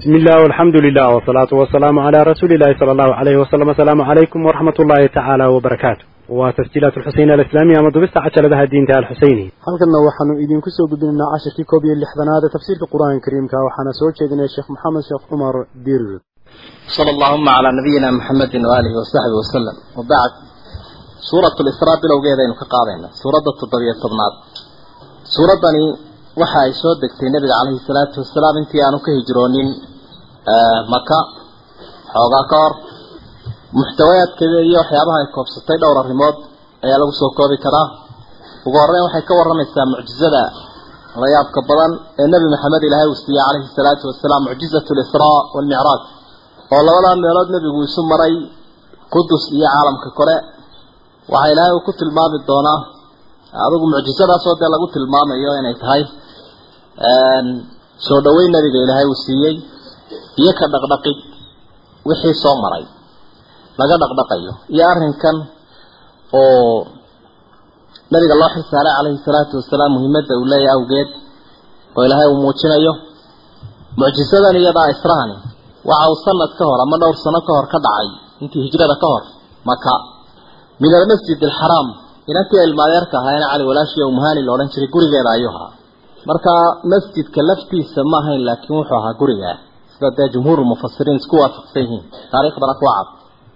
بسم الله والحمد لله والصلاة والسلام على رسول الله صلى الله عليه وسلم السلام عليكم ورحمة الله تعالى وبركاته وتسجيلات الحسين الإسلامية مضبست عشر لها الدين تعالى الحسيني halkanna waxaanu idinku soo gudbinaynaa cashirkii koob iyo lixdanaad ee tafsiirka qur-aanka kariimka waxaana soo jeedinaya sheekh maxamed sheekh cumar dirir صلى اللهم على نبينا محمد وآله وصحبه وسلم وبعد سورة الإسراء بلو جيدا إنك قاضينا سورة التضبية الصدمات سورة بني waxa ay soo degtay nabiga calayhi salaatu wasalaam intii aanu ka hijroonin maka xoogaa ka hor muxtawayaadkeeda iyo waxyaabaha ay koobsatay dhowr arrimood ayaa lagu soo koobi karaa ugu horreyn waxay ka warramaysaa mucjizada la yaabka badan ee nebi maxamed ilaahay uu siiyey calayhi salaatu wasalaam mucjizatu lisraa waalmicraaj oo labadaa meelood nebigu isu maray qudus iyo caalamka kore waxaa ilaahay uu ku tilmaami doonaa adigu mucjizadaasoo dee lagu tilmaamayo inay tahay soo dhaweyn nabiga ilaahay uu siiyey iyo ka dhaqdhaqid wixii soo maray laga dhaqdhaqayo iyo arrinkan oo nabiga loo xilsaaray calayhi salaatu wasalaam muhiimadda uu leeyahay awgeed oo ilaahay uu muujinayo mucjisadan iyadaa israhani waxa uu sanad ka hor ama dhowr sano ka hor ka dhacay intii hijrada ka hor maka min almasjid alxaraam inantii ilmaadeerka ahaayna cali walaashii umuhani la odhan jiray gurigeeda ayuu ahaa marka masjidka laftiisa ma ahayn laakiin wuxuu ahaa guriga sida dee jumhuurulmufasiriin isku waafaqsan yihiin taariikhdana ku cad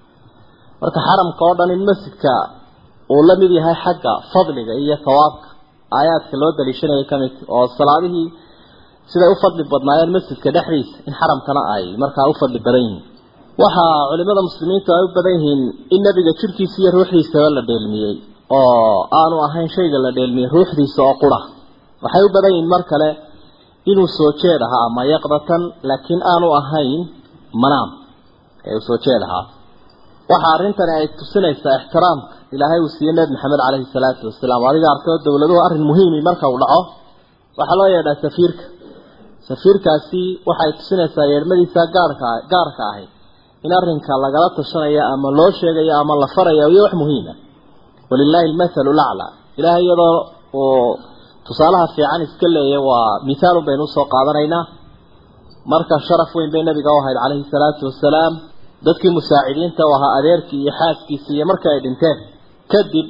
marka xaramka oo dhan in masjidka uu la mid yahay xagga fadliga iyo thawaabka aayaadka loo daliishanayay ka mid oo salaadihii siday u fadli badnaayeen masjidka dhexdiisa in xaramkana ay markaa u fadli badan yihiin waxaa culimada muslimiintu ay u badan yihiin in nabiga jirkiisa iyo ruuxdiisaba la dheelmiyey oo aanu ahayn shayga la dheelmiyey ruuxdiisa oo qura waxay u badan yihiin mar kale inuu soo jeed ahaa ama yaqdatan laakiin aanu ahayn manaam ee uu soo jeed ahaa waxa arrintani ay tusinaysaa ixtiraamka ilaahay uu siiyey nebi maxamed caleyhi salaatu wasalaam adiga arkay oo dowladuhu arrin muhiimi marka uu dhaco waxaa loo yeedhaa safiirka safiirkaasi waxay tusinaysaa yeedhmadiisa gaarka gaarka ahayd in arrinka lagala tashanayo ama loo sheegayo ama la farayo iyo wax muhiima walilaahi almathalu laclaa ilaahay iyadoo uu tusaalaha fiican iska leeyahy waa mithaalun baynu usoo qaadanaynaa marka sharaf weyn bay nabiga u ahayd calayhi salaatu wasalaam dadkii musaacidiinta u ahaa adeerkii iyo xaaskiisii iyo markii ay dhinteen kadib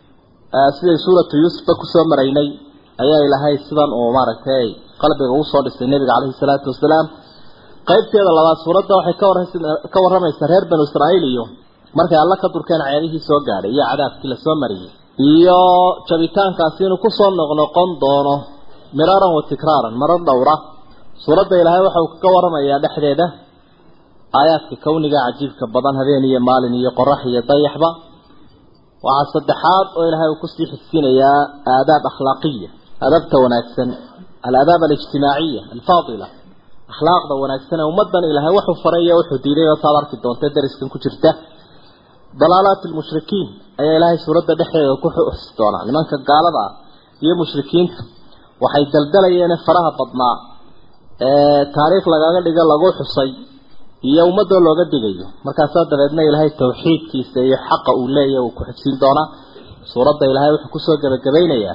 siday suuratu yuusufba kusoo maraynay ayaa ilaahay sidan uu maaragtay qalbiga ugu soo dhisay nebiga calayhi salaatu wasalaam qaybteeda labaad suuradda waxay ka war ka warramaysaa reer banu israa'iil iyo markay alla ka durkeen ceedihii soo gaadhay iyo cadaabkii lasoo mariyey iyo jabitaankaasi inuu kusoo noqnoqon doono miraaran wa tikraaran marar dhowra suuradda ilaahay waxa uu ka warramayaa dhexdeeda aayaadka kawniga cajiibka badan habeen iyo maalin iyo qorax iyo dayaxba waxaa saddexaad oo ilaahay uu kusii xigsiinayaa aadaab akhlaaqiya adabta wanaagsan alaadaab alijtimaaciya alfaadila akhlaaqda wanaagsan ee ummadan ilaahay wuxuu faray iyo wuxuu diiday oo saad arki doonta dariskan ku jirta dalaalaat almushrikiin ayaa ilaahay suuradda dhexdeeda ku xusi doonaa nimanka gaalada ah iyo mushrikiinta waxay daldalayeen faraha badnaa ee taariikh lagaga dhigo lagu xusay iyo ummadoo looga digayo markaasaa dabeedna ilaahay tawxiidkiisa iyo xaqa uu leeyahy uu ku xigsiin doonaa suuradda ilaahay wuxuu kusoo gebagabeynayaa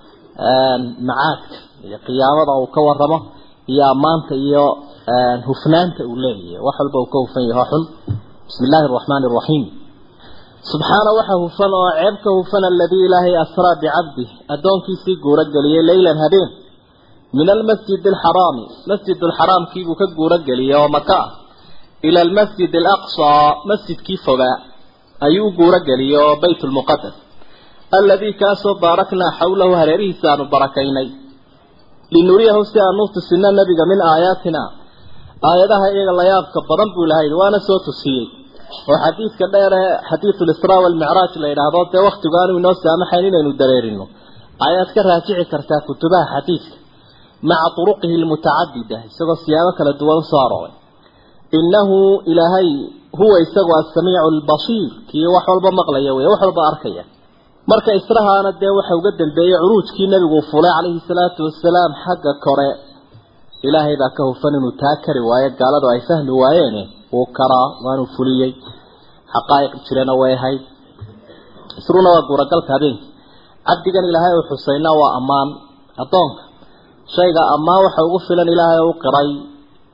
macaadka iyo qiyaamada uu ka waramo iyo ammaanta iyo hufnaanta uu leeyahay wax walba uu ka hufan yaho xun bismi illaahi araxmaani araxiim subxaana waxa hufan oo ceebka hufan aladii ilaahay asraa bicabdih addoonkiisii guuro geliyey leylan habeen min almasjid alxaraami masjid alxaraamkiibuu ka guuro geliyey oo maka ah ila almasjid alaqsaa masjidkii fogaa ayuu u guuro geliyey oo bayt lmuqadas aladii kaasoo baaraknaa xawlahu hareerihiisa aanu barakaynay linuriyahu si aanu tusino nabiga min aayaatina aayadaha iyaga layaabka badan buu lahayd waana soo tusiyey oo xadiidka dheer ee xadiidu lisraa walmicraaj la yidhaahdo dee waktigu aanu inoo saamaxayn inaynu dareerino ayaad ka raajici kartaa kutubaha xadiidka maca turuqihi almutacadida isagoo siyaabo kala duwan usoo arooray innahu ilaahay huwa isagu asamiicu albasiir kii wax walba maqlaya wey wax walba arkaya marka israhaana dee waxa uga dambeeyey curuujkii nabigu uu fulay calayhi salaatu wasalaam xagga kore ilaahay baa ka hufan inuu taa kari waayo gaaladu ay fahmi waayeene wuu karaa waanuu fuliyey xaqaa'iq jirana way ahayd isruna waa guuragalka habeenkii cabdigan ilaahay uu xusayna waa ammaan addoonka shayga ammaan waxa ugu filan ilaahay u qiray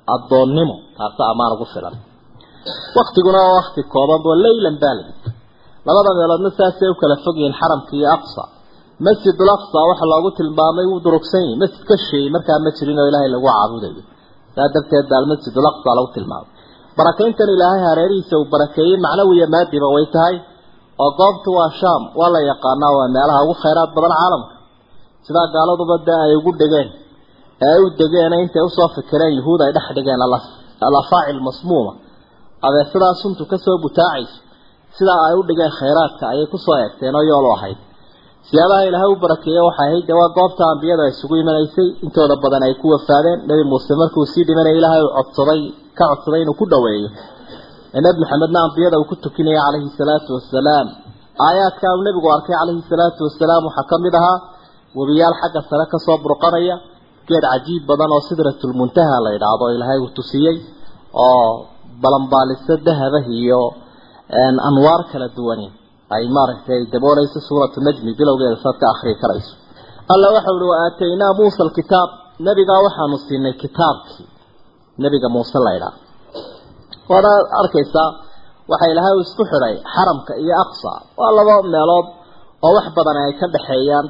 addoonnimo taasa ammaan ugu filan waktiguna waa wakti kooban oo leylan baalid labada meeloodna saasay u kala fog yihiin xaramka iyo aqsa masjidul aqsa waxa loogu tilmaamay wuu durugsan yahay masjid ka sheeyey markaa ma jirin oo ilaahay lagu caabudayo saa darteed baa almasjidul aqsa lagu tilmaamay barakayntan ilaahay hareerihiisa uu barakeeyey macnawiya maadiba way tahay oo goobtu waa shaam waa la yaqaanaa waa meelaha ugu khayraad badan caalamka sidaa gaaladuba dee ay ugu dhegeen ee ay u degeen intay usoo fikireen yuhuud ay dhex dhigeen alafaacil masmuuma abeesadaa suntu kasoo butaacayso sidaa ay u dhigeen khayraadka ayay kusoo eegteen oo yoolu ahayd siyaabaha ilaahay u barakeeye waxay ahayd dee waa goobta ambiyada isugu imanaysay intooda badan ay ku wafaadeen nebi muuse markuu sii dhimanaya ilaahay uu codsaday ka codsaday inuu ku dhoweeyo ee nebi maxamedna ambiyada uu ku tukinaya calayhi salaatu wasalaam aayaadkaa uu nebigu arkay calayhi salaatu wasalaam waxaa ka mid ahaa webiyaal xagga sare kasoo burqanaya geed cajiib badan oo sidratulmuntaha la yidhaahdo ilaahay uu tusiyey oo balanbaaliso dahabah iyo anwaar kala duwani ay maaragtay dabooleyso suuratu najmi bilowgeeda saad ka akrii karayso alla waxa uhi wa aataynaa muusa alkitaab nebigaa waxaanu siinay kitaabkii nebiga muuse la ydhaa waana arkaysaa waxa ilaahay uu isku xidhay xaramka iyo aqsa waa laba meelood oo wax badan ay ka dhexeeyaan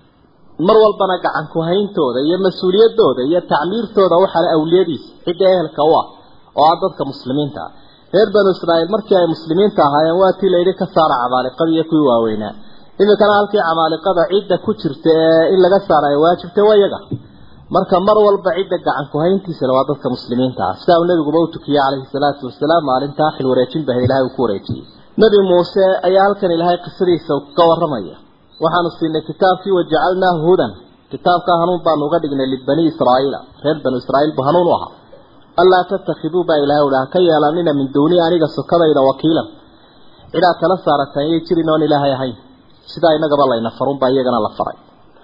mar walbana gacan ku hayntooda iyo mas-uuliyadooda iyo tacmiirtooda waxaale awliyadiisa cidda ehelka u ah oo ah dadka muslimiinta ah reer banu israa'iil markii ay muslimiinta ahaayeen waa tii layidhi ka saara camaaliqada iyo kuwii waaweynaa iminkana halkii camaaliqada cidda ku jirta ee in laga saara ay waajibtay waa iyaga marka mar walba cidda gacan ku hayntiisana waa dadka muslimiinta ah sidaa uu nabiguba u tukiyey calayhi salaatu wasalaam maalintaa xil wareejin bah ilahay uu ku wareejiyey nebi muuse ayaa halkan ilaahay qisadiisa ka warramaya waxaanu siinay kitaabkii wajacalnaahu hudan kitaabkaa hanuun baanu uga dhignay libani israa'iila reer banu israa'iil buu hanuun u ahaa allaa tattakhiduu baa ilahay uhi ha ka yeelanina min duuni aniga sokadayda wakiilan cidaad kala saarataan yay jirin oon ilaahay ahayn sidaa inagaba layna farun baa iyagana la faray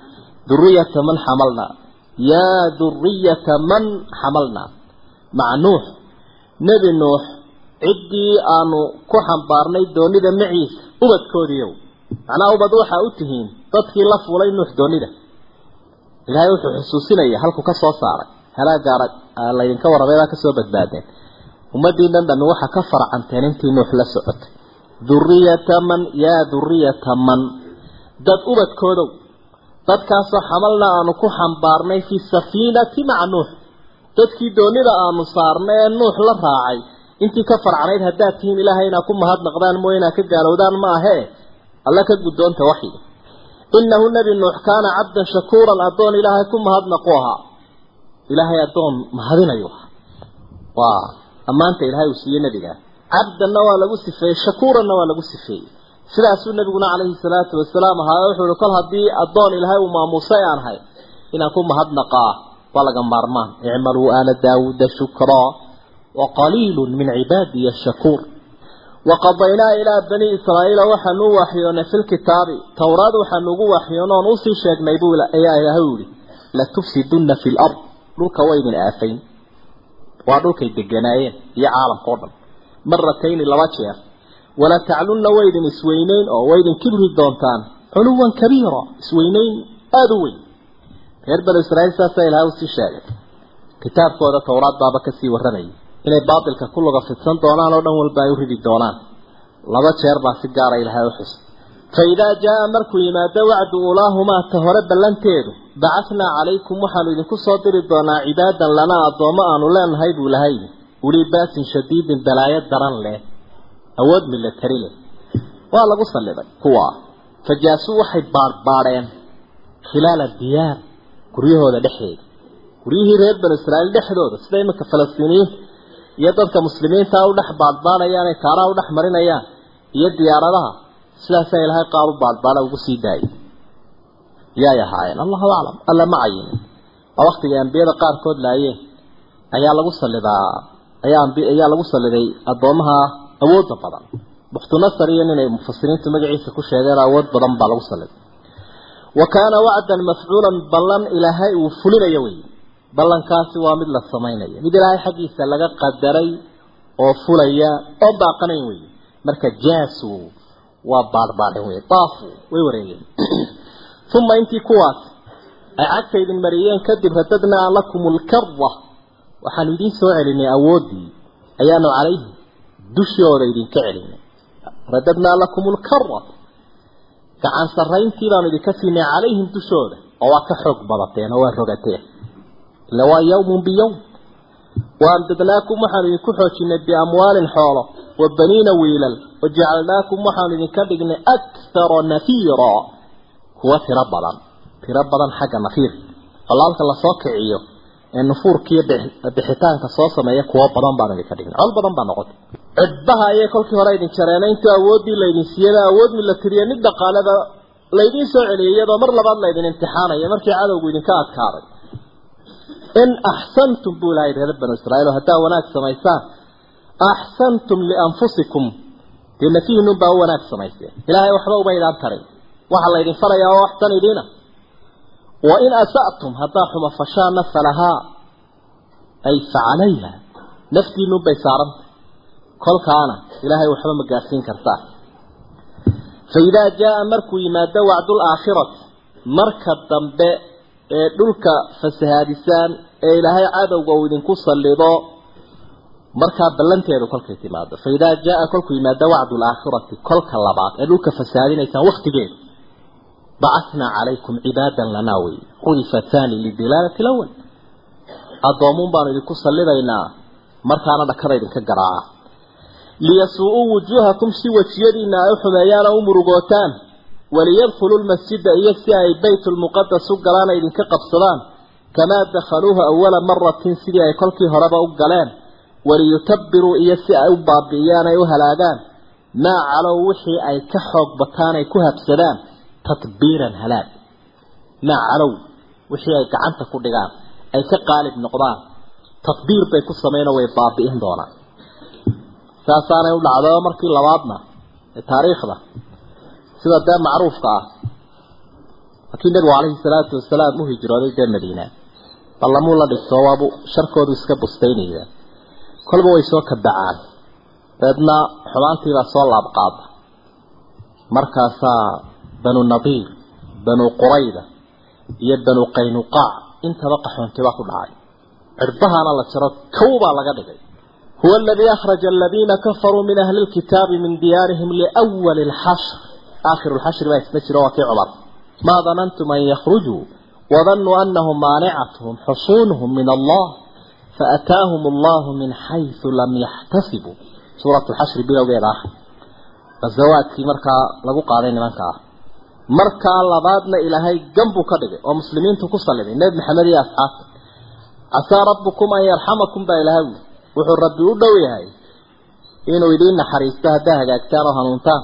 duriyata man xamalnaa yaa duriyata man xamalnaa maca nuux nebi nuux ciddii aanu ku xambaarnay doonida maciisa ubadkoodiiyow macnaha ubad waxaa u tihiin dadkii la fuulay nuux doonida ilaahay wuxuu xusuusinaya halku ka soo saaray halaagaara laydinka warramay baa kasoo badbaadeen ummadiinan dhami waxaa ka farcanteen intii nuux la socotay duriyata man yaa duriyata man dad ubadkoodow dadkaasoo xamalna aanu ku xambaarnay fi safiinati maca nuux dadkii doonida aanu saarnay ee nuux la raacay intii ka farcanayd haddaad tihiin ilaahay inaad ku mahadnaqdaan mooye inaad ka gaalowdaan ma ahee alla ka guddoonta waxyiga innahu nebi nuux kaana cabdan shakuuran addoon ilaahay ku mahadnaqu ahaa ilaahay addoon mahadinayu ahaa waa ammaanta ilaahay uu siiyey nebigaa cabdanna waa lagu sifeeyey shakuuranna waa lagu sifeeyey sidaasuu nabiguna calayhi salaatu wasalaam ahaa wuxuu ihi kol haddii addoon ilaahay uu maamuusay aan ahay inaan ku mahadnaqaa waa laga maarmaan icmaluu aala daawuuda shukraa wa qaliilun min cibaadiya shakuur waqadaynaa ilaa bani israa'iila waxaanu u waxyoonay fi lkitaabi towraad waxaanu ugu waxyoon oon usii sheegnay buu ayaa ilaahay u yihi latufsidunna fi lard dhulka waa idin aafayn waa dhulkay deganaayeen iyo caalamka o dhan maratayni laba jeer wala taclunna waydin isweyneyn oo waydin kibri doontaan culuwan kabiira isweyneyn aada u weyn reer banu israiil saasaa ilahay usii sheegay kitaabkooda towraad baaba kasii warramayay inay baatilka ku luga fidsan doonaan oo dhan walba ay u ridi doonaan laba jeer baa si gaara ilahay u xus fa idaa jaa markuu yimaado wacdu ulaahumaa ta hore ballanteedu bacathnaa calaykum waxaanu idinku soo diri doonaa cibaadan lanaa addoommo aanu leenahay buu lahay ulii baasin shadiidin balaayo daran leh awood milatari leh waa lagu salliday kuwaa fajaasuu waxay baadhbaadheen khilaala diyaar guryahooda dhexdeeda guryihii reer banu israa'iil dhexdooda sida iminka falastiiniyiinta iyo dadka muslimiinta u dhex baadhbaadhayaan ee kaaraha u dhex marinayaan iyo diyaaradaha sidaasaa ilaahay qaar u baadhbaadha ugu sii daayay yaay ahaayeen allahu aclam alla ma cayinin waa waktigay ambiyada qaarkood laayeen ayaa lagu sallidaa ayaa ambi ayaa lagu salliday addoomaha awoodda badan bukhtunasar iyo ninay mufasiriintu magaciisa ku sheegeen awood badan baa lagu salliday wa kaana wacdan mafcuulan ballan ilaahay uu fulinayo wey ballankaasi waa mid la samaynayo mid ilaahay xaggiisa laga qadaray oo fulaya oo baaqanayn wey marka jaasu waa baadhbaadhen wey daafu way wareegeen uma intii kuwaas ay cagta idin mariyeen kadib radadnaa lakum lkara waxaanu idiin soo celinay awooddii ayaanu calayhim dushooda idinka celinay radadnaa lakum lkara gacan sarrayntii baanu idinka siinay calayhim dushooda oo waa ka xoog badateen oo waa rogateen ila waa yawmun biyowm waamdadnaakum waxaanu idinku xoojinay biamwaalin xoolo wa baniina wiilal wajacalnaakum waxaanu idinka dhignay akthara nafiira kuwa tiro badan tiro badan xagga nafiir walaalka lasoo kiciyo ee nufuurkiiyo bixitaanka soo sameeya kuwo badan baanu idinka dhignay col badan baa noqotay cidbaha ayay kolkii hore idin jareena intuu awooddii laydin siiyada awood mi la tiriya mid dhaqaalada laydiin soo celiyay iyadoo mar labaad laydin imtixaanaya markii cadowgu idinka adkaaday in axsantum buu ilahay reer banu israa'iil haddaa wanaag samaysaan axsantum lianfusikum dee nafihiinun baa u wanaag samayseen ilaahay waxba uma idaan tarin waxaa laydin farayaa oo waxtan idiina wa in asa'tum haddaa xuma fashaana falahaa ay facalayha naftiinun bay saarantay kolkaana ilaahay waxba ma gaarsiin kartaa fa idaa jaa markuu yimaado wacdul aakhirati marka dambe ee dhulka fasahaadisaan ee ilaahay cadowga uu idinku sallido markaa ballanteedu kolkay timaado fa idaa jaa kolkuu yimaado wacdu laakhirati kolka labaad ee dhulka fasahaadinaysaan waktigeedu bacathnaa calaykum cibaadan lanaa wey xudifa thani lidilaalati lawal addoomuun baanu idinku sallidaynaa markaana dhakada idinka garaaca liyasuu-uu wujuuhakum si wejiyadiina ay u xumeeyaan oo u murugootaan waliyadkhuluu lmasjida iyo si ay baytulmuqadas u galaan ay idinka qabsadaan kamaa dakhaluuhu awala maratin sidii ay kolkii horeba u galeen waliyutabiruu iyo si ay u baabi'iyaan ay u halaagaan maa calow wixii ay ka xoog bataan ay ku habsadaan tatbiiran halaag maa calow wixii ay gacanta ku dhigaan ay ka qaalib noqdaan tatbiir bay ku sameynoo way baabi'in doonaan saasaanay u dhacdo markii labaadna ee taariikhda sida dee macruufka ah markii nabigu calayhi salaatu wasalaam u hijrooday dee madiina ballamuu la dhigto waabu sharkoodu iska bustaynaya kolba way soo kabacaan dabeedna xumaantiibaa soo laabqaada markaasaa banu nadiir banu qurayda iyo banu qaynuqaac intaba qaxoontibaa ku dhacay cirbahaana la jaro kow baa laga dhigay huwa aladii akhraja aladiina kafaruu min ahli lkitaabi min diyaarihim liwali lxashr aakhiru lxashri baa isna jiro waa kii cumar maa danantum an yakhrujuu wadanuu anahum maanicatuhum xusuunuhum min allah faataahum allahu min xaysu lam yaxtasibuu suurat lxashri bilowgeeda ah ghazawaadkii markaa lagu qaaday nimanka ah markaa labaadna ilaahay ganbuu ka dhigay oo muslimiintu ku saliday nebi maxamed iyo asxaabta casaa rabbukum an yarxamakum baa ilahay wi wuxuu rabbi u dhow yahay inuu idiin naxariisto haddaa hagaagtaan oo hanuuntaan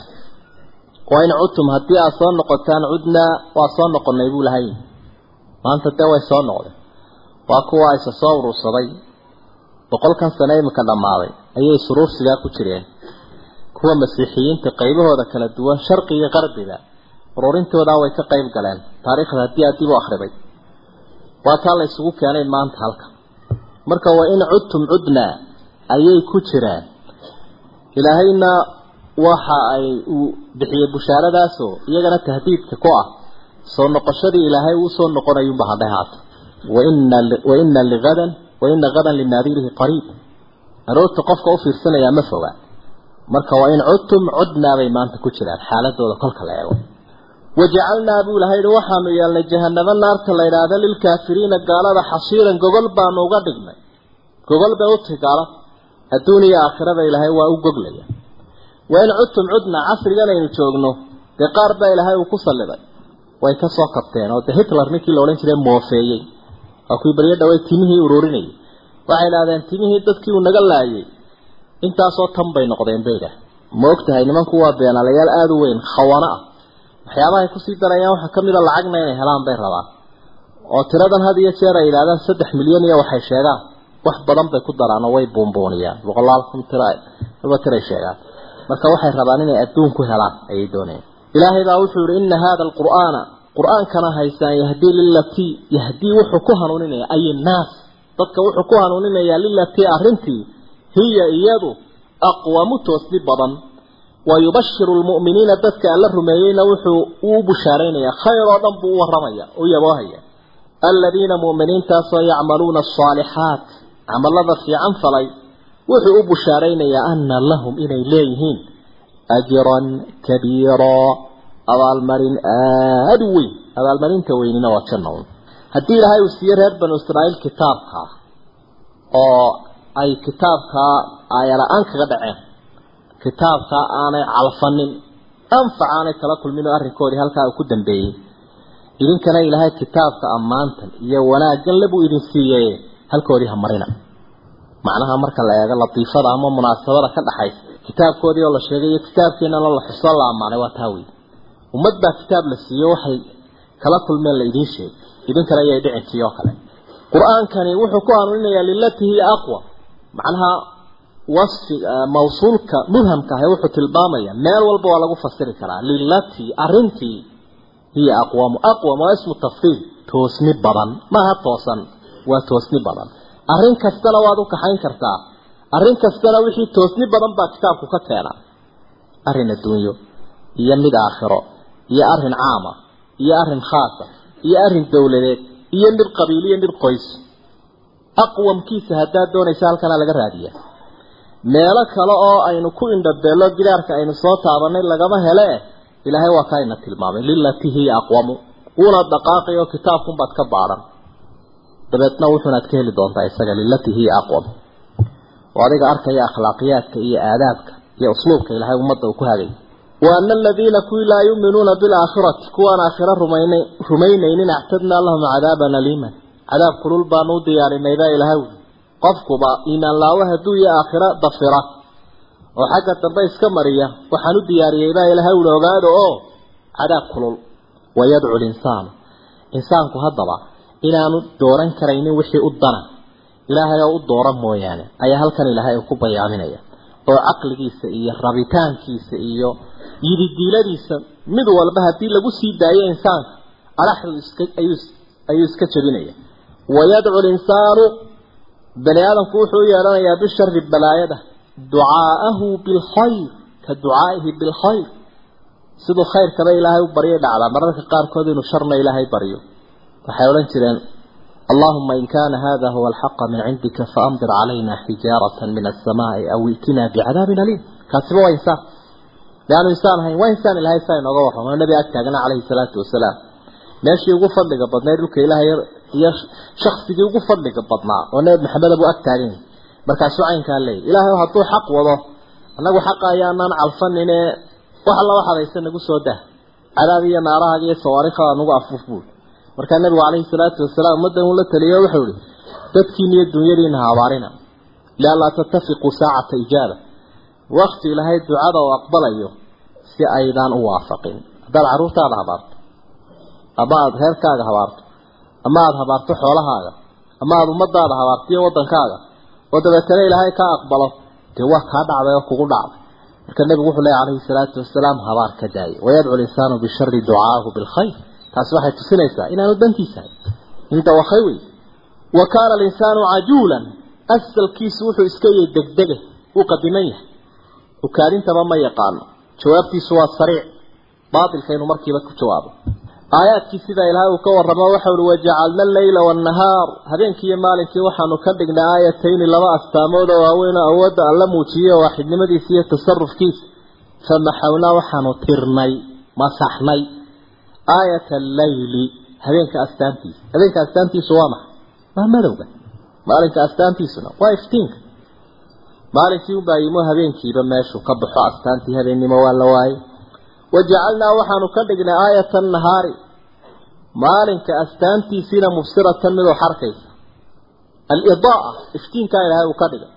waa in cudtum haddii aad soo noqotaan cudnaa waa soo noqonay buu lahay maanta dee way soo noqdeen waa kuwa isa soo urursaday boqolkan sane iminka dhammaaday ayay suruursigaa ku jireen kuwa masiixiyiinta qaybahooda kala duwan sharqi iyo qarbiga ururintoodaa way ka qayb galeen taariikhda haddii aad dib u akhriday waa taa la isugu keenay maanta halka marka waa in cudtum cudnaa ayay ku jiraan ilaahayna waxa ay uu bixiyey bushaaradaasoo iyagana tahdiidka ku ah soo noqoshadii ilaahay uu soo noqonayuunba hadhay haata waina waina ligadan waina gadan linaadirihi qariib aroorta qofka u fiirsanayaa ma foga marka waa in cudtum cudnaa bay maanta ku jiraan xaaladooda kolka la eego wajacalnaa buu ilahay yihi waxaanu yeelnay jahanabo naarta la yidhaahda lilkaafiriina gaalada xasiiran gogol baanu uga dhignay gogol bay u tahi gaalada adduun iyo aakhirada ilaahay waa u goglaya waa in cudtum cudna casrigan aynu joogno dee qaar baa ilaahay uu ku salliday way ka soo kabteen oo dee hitler ninkii la odhan jiray moofeeyey waa kuwii baryo dhawey timihii ururinayay waxay idhahdeen timihii dadkii uu naga laayay intaasoo tan bay noqdeen bay idhaah ma og tahay nimanku waa beenaalayaal aada u weyn khawana ah waxyaabahay kusii darayaan waxaa ka mid a lacagna inay helaan bay rabaan oo tiradan had iyo jeer ay yidhahdaan saddex milyan iyo waxay sheegaan wax badan bay ku daraan oo way buunbuuniyaan boqolaal kun tira aba tiray sheegaan marka waxay rabaan inay adduun ku helaan ayay doonayaan ilaahay baa wuxuu yihi ina hada alqur'aana qur-aankana haysaan yahdii lilatii yahdii wuxuu ku hanuuninaya ay naas dadka wuxuu ku hanuuninayaa lilatii arrintii hiya iyadu aqwamu toosdi badan wayubashiru lmu'miniina dadka alla rumeeyeyna wuxuu uu bushaaraynaya khayr oo dhan buu u waramaya u yaboohaya aladiina mu'miniintaasoo yacmaluuna asaalixaat camalada fiican falay wuxuu u bushaaraynayaa ana lahum inay leeyihiin ajran kabiiraa abaalmarin aada u weyn abaalmarinta weynina waa janna un haddii ilaahay uu siiye reer banu israa'iil kitaabkaa oo ay kitaabkaa aayala-aan kaga dhaceen kitaabkaa aanay calfanin anfac aanay kala kulmin oo arrinkoodii halkaa uu ku dambeeyey idinkana ilaahay kitaabka ammaantan iyo wanaaggan le buu idin siiyey halkoodii ha marina macnaha marka la eego latiifada ama munaasabada ka dhaxaysa kitaabkoodii oo la sheegay iyo kitaabkeenana la xuso la ammaanay waa taa wey ummad baa kitaab la siiyo waxay kala kulmeen la idiin sheegay idinkana ayay dhicintii oo kale qur-aankani wuxuu ku hanuuninayaa lilatihi aqwa macnaha wasfi mawsuulka mubhamka ahe wuxuu tilmaamaya meel walba waa lagu fasiri karaa lilatii arrintii hiya aqwamu aqwam waa ismu tafsiil toosni badan maaha toosan waa toosni badan arrin kastana waad u kaxayn kartaa arrin kastana wixii toosni badan baa kitaabku ka keena arrin adduunyo iyo mid aakhiro iyo arrin caama iyo arrin khaasa iyo arrin dowladeed iyo mid qabiil iyo mid qoys aqwamkiisa haddaad doonaysa halkana laga raadiya meelo kale oo aynu ku indhabeello gidaarka aynu soo taabanay lagama hele ilaahay waa kaa ina tilmaamay lilatii hiya aqwamu wuuna dhaqaaqay oo kitaabkunbaad ka baadhan dabeedna wuxuunaad ka heli doontaa isaga lilatii hiya aqwam oo adiga arkaya akhlaaqiyaadka iyo aadaabka iyo usluubka ilaahay ummadda uu ku hagay wa ana aladiina kuwii laa yuuminuuna bilaakhirati kuwaan aakhiro rumayna rumaynaynin actadnaa lahum cadaaban aliiman cadaab kulul baanu u diyaarinay baa ilaahay wuli qofkuba iimaan laawo hadduu iyo aakhiro dafira oo xagga dambe iska mariya waxaan u diyaariyey baa ilaahay wuli ogaado oo cadaab kulul wayadcu linsaanu insaanku haddaba inaanu dooran karaynin wixii u dana ilaahay oo u dooran mooyaane ayaa halkan ilaahay uu ku bayaaminaya oo caqligiisa iyo rabitaankiisa iyo yididiiladiisa mid walba haddii lagu sii daayo insaanka adhaxdu iska ayuu ayuu iska jebinaya wayadcu linsaanu bani aadamku wuxuu u yeedhanayaa bishari balaayada ducaa'ahu bilkhayr ka ducaa'ihi bilkhayr siduu khayrkaba ilaahay u baryay dhacdaa mararka qaarkood inuu sharna ilaahay baryo waxay odhan jireen اللهم إن كان هذا هو الحق من عندك فأمطر علينا حجارة من السماء أو ائتنا بعذاب أليم كاتبه وإنسان لأنه إنسان هاي وإنسان إلهي ساين أغوحه من النبي أكتاقنا عليه الصلاة والسلام ماشي يقول لك بدنا يقول إلهي يا شخص يقول لك بدنا والنبي محمد أبو أكتاقين مركز سعين كان لي إلهي وحطوه حق وضه أنه حق أيانا على الفن إنه وحلا واحد يسنى قصة ده عذابي نارها هذه الصواريخ نقع فوفول markaa nabigu calayhi salaatu wasalaam ummaddan uu la taliyo wuxuu ihi dadkiina iyo dunyadiina ha abaarina lianlaa tattafiquu saacata ijaaba wakti ilaahay ducada uu aqbalayo si aydaan u waafaqin haddaad carruurtaada habaarto ama aada reerkaaga habaarto ama aada habaarto xoolahaaga ama aada ummadaada habaarto iyo waddankaaga oo dabeetana ilaahay kaa aqbalo dee waa kaa dhacday oo kugu dhacday marka nebigu wuxuu leeya calayhi salaatu wasalaam habaar ka daaya wayadcu linsaanu bishari ducaahu bilkhayr taasi waxay tusinaysaa inaanu dantiisa in dawakhay wey wa kaana alinsaanu cajuulan asalkiisu wuxuu iska yahay degdege uu qadiman yahay ukaadintaba ma yaqaano jawaabtiisu waa sariic baatilka inuu markiiba ku jawaabo aayaadkii sidaa ilaahay uu ka warramo waxa uhi wajacalna alleyla waannahaar habeenkii iyo maalinkii waxaanu ka dhignay aayatayni laba astaamood oo waaweyn oo awoodda alla muujiye oo waaxidnimadiisa iyo tasarufkiisa famaxawnaa waxaanu tirnay masaxnay aayat alleyli habeenka astaantiisa habeenka astaantiisu waa maxay waa madowga maalinka astaantiisuna waa iftiinka maalinkii unbaa yimo habeenkiiba meeshuu ka baxo astaantii habeennimo waa la waayey wajacalnaa waxaanu ka dhignay aayata annahaari maalinka astaantiisiina mubsiratan midoo xarkaysa alidaaa iftiinkaa ilaahay uu ka dhigay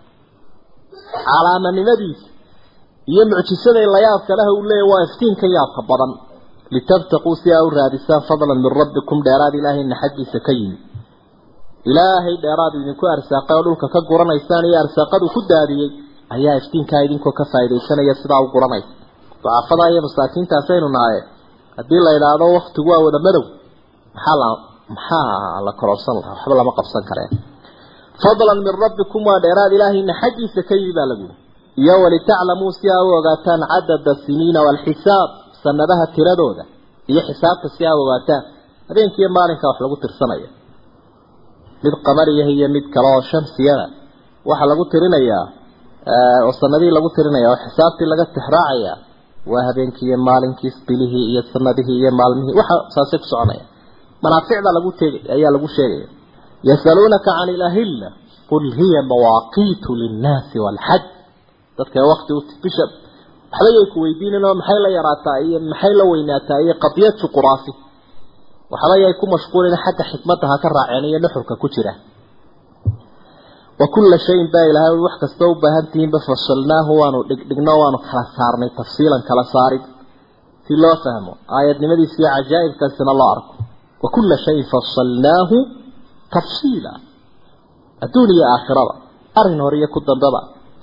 calaamanimadiisa iyo mucjisada layaabka leh uu leeyahy waa iftiinka yaabka badan litabtaquu si aa u raadisaan fadlan min rabbikum dheeraad ilaahayna xaggiisa ka yimi ilaahay dheeraad idinku arsaaqay oo dhulka ka guranaysaan iyo arsaaqadu ku daadiyey ayaa iftiinkaa idinkoo ka faaidaysanaya sidaa u guranaysa ducafada iyo masaakiintaasaynu nahaye haddii la idhaahdo waktigu waa wada madow maxaa la maxaa la kororsan lahaa waxba lama qabsan kareen fadlan min rabbikum waa dheeraad ilaahayna xaggiisa ka yimi baa lagu yiri iyo walitaclamuu si aa u ogaataan cadada siniina waalxisaab sanadaha tiradooda iyo xisaabta si aa ogaataan habeenkiiyo maalinka wax lagu tirsanaya mid qamariyaha iyo mid kale oo shamsiyada waxaa lagu tirinayaa oo sanadihii lagu tirinaya oo xisaabtii laga tixraacaya waa habeenkii iyo maalinkii bilihii iyo sanadihii iyo maalmihii waxa saasay ku soconaya manaaficda lagu teegay ayaa lagu sheegaya yasaluunaka can ilahilla qul hiya mawaaqiitu linnaasi waalxaj dadka wakti u bisha waxba yay ku weydiinin oo maxay la yaraataa iyo maxay la weynaataa iyo qadiyad juquraafi waxba yay ku mashquulin xagga xikmadda ha ka raaceen iyo nuxurka ku jira wa kulla shayin baa ilahay wax kastoo u baahan tihiinba fasalnaahu waanu dhigdhigno waanu kala saarnay tafsiilan kala saarid si loo fahmo aayadnimadiisa iyo cajaa'ibkaasina loo arko wa kulla shayin fasalnaahu tafsiila adduun iyo aakhirada arrin hore iyo ku dambeba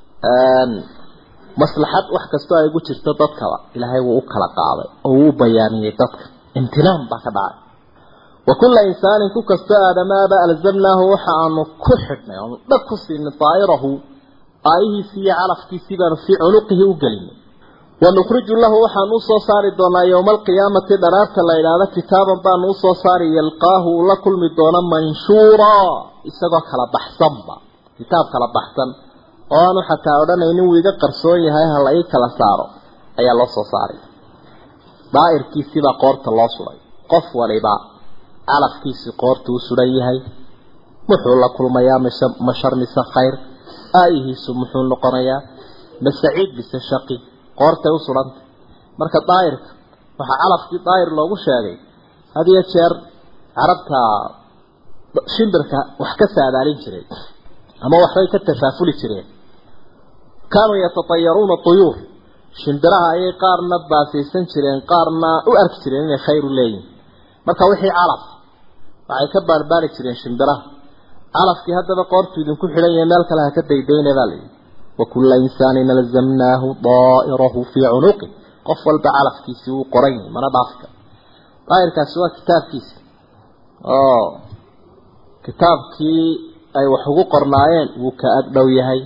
maslaxad wax kastoo ay ugu jirto dadkaba ilaahay wuu u kala qaaday oo wuu u bayaamiyey dadka imtinaan baa ka dhacay wa kulla insaanin ku kastoo aadamaaba alzamnaahu waxa aanu ku xidhnay aanu dhag ku siinay daa'irahu aayihiisii iyo calafkiisii baanu fii cunuqihi u gelinay wanukhriju lahu waxaanu usoo saari doonaa yowma alqiyaamati dharaarta la idhaahdo kitaaban baanu usoo saari yalqaahu uu la kulmi doono manshuuraa isagoo kala baxsanba kitaab kala baxsan oo aanu xataa odhanaynin wuu iga qarsoon yahay ha la ii kala saaro ayaa loo soo saaray daa'irkiisiibaa qoorta loo suray qof waliba calafkiisii qoorta u suran yahay muxuu la kulmayaa mise mashar mise khayr aayihiisu muxuu noqonayaa masaciid mise shaqi qoortay u surantay marka daa'irka waxaa calafkii daa'ir loogu sheegay had iyo jeer carabta shimbirka wax ka saadaalin jiray ama waxbay ka tafaafuli jireen kaanuu yatatayaruuna tuyuur shimbiraha ayay qaarna baasaysan jireen qaarna u arki jireen inay khayr u leeyihin marka wixii calaf waxay ka baarbaari jireen shimbiraha calafkii haddaba qoortu idinku xidhan yahay meel kale ha ka daydayna baa layidhi wa kulla insaanin alzamnaahu daa'irahu fii cunuqi qof walba calafkiisii wuu qoran yahay mana dhaafka daa'irkaasi waa kitaabkiisi oo kitaabkii ay wax ugu qornaayeen wuu ka agdhow yahay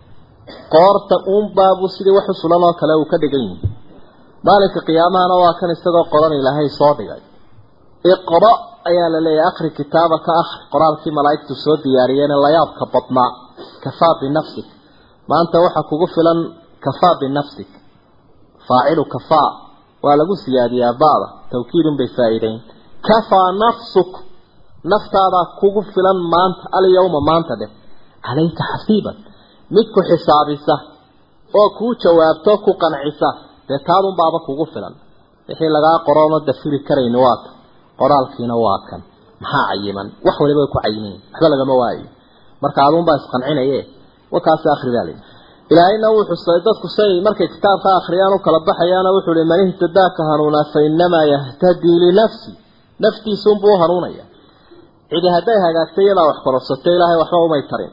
qoorta uunbaabuu sidii wax u sulan oo kale uu ka dhigan yahay maalinka qiyaamahana waa kan isagoo qoran ilaahay soo dhigay iqra ayaa la leeyahay akhri kitaaba ka akhri qoraalkii malaa'igtu soo diyaariyeen layaabka badnaa kafaa binafsik maanta waxaa kugu filan kafaa binafsik faacilu kafaa waa lagu siyaadiyaa ba'da tawkiidun bay faa'iideyn kafaa nafsuk naftaadaa kugu filan maanta alyawma maanta dheh calayka xasiiban mid ku xisaabisa oo kuu jawaabto ku qancisa dee taadun baaba kugu filan wixii lagaa qoroono dafiri karayni waata qoraalkiina waa kan maxaa cayiman wax waliba way ku cayimin waxba lagama waayo marka aduunbaa isqancinaye wakaasi akhri baa layidhi ilaahayna wuu xusay dadku say markay kitaabka akhriyaan u kala baxayaana wuxuu ihi man ihtadaaka hanuunaa fa inamaa yahtadii linafsi naftiisuunbuu u hanuunaya cidi hadday hagaagtay iyadaa wax kororsato ilaahay waxba umay tarin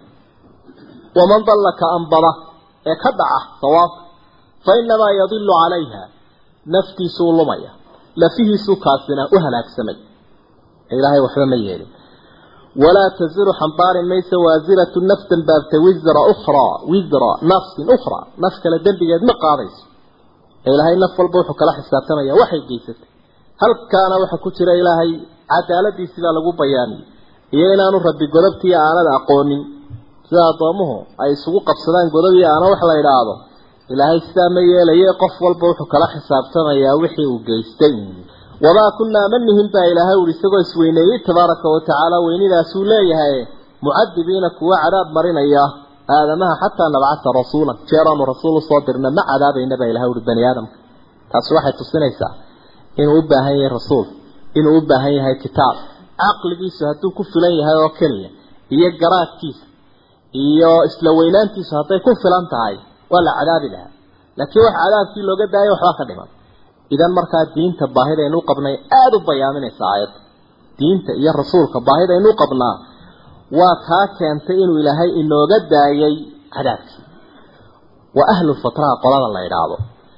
waman dalla ka ambada ee ka dhaca sawaabka fa inamaa yadilu calayha naftiisuu lumaya lafihiisuu kaasina u halaagsamay ilaahay waxba ma yeelin walaa taziru xambaari maysa waasiratu naftan baabta wisra ukhraa wisra nafsin ukhraa naf kale dembigeed ma qaadayso ilaahay naf walba wuxuu kala xisaabtamaya waxay geysatay halkaana waxa ku jira ilaahay cadaaladiisibaa lagu bayaamiyey iyo inaanu rabbi godobtii aanada aqoonin sida addoomuhu ay isugu qabsadaan godobii aana wax la idhaahdo ilaahay sidaa ma yeelaye qof walba wuxuu kala xisaabtamayaa wixii uu geystay wamaa kunnaa manihin baa ilaahay uri isagoo isweyneeyey tabaaraka wa tacaala weynidaasuu leeyahay mucadibiina kuwa cadaab marinaya aadamaha xataa nabcata rasuulan jeeraanu rasuul usoo dirna ma cadaabayna baa ilahay uri bani aadamka taasi waxay tusinaysaa inuu u baahan yahay rasuul inuu u baahan yahay kitaab caqligiisu hadduu ku filan yahay oo keliya iyo garaadkiisa iyo isla weynaantiisu hadday ku filan tahay waa la cadaabi lahaa laakiin wax cadaabkii looga daayay waxbaa ka dhiman idan markaa diinta baahidaynu u qabnay aada u bayaaminaysa aayadda diinta iyo rasuulka baahidaynu u qabnaa waa taa keentay inuu ilaahay inooga daayay cadaabkii wa ahlu fatraha qolada la idhaahdo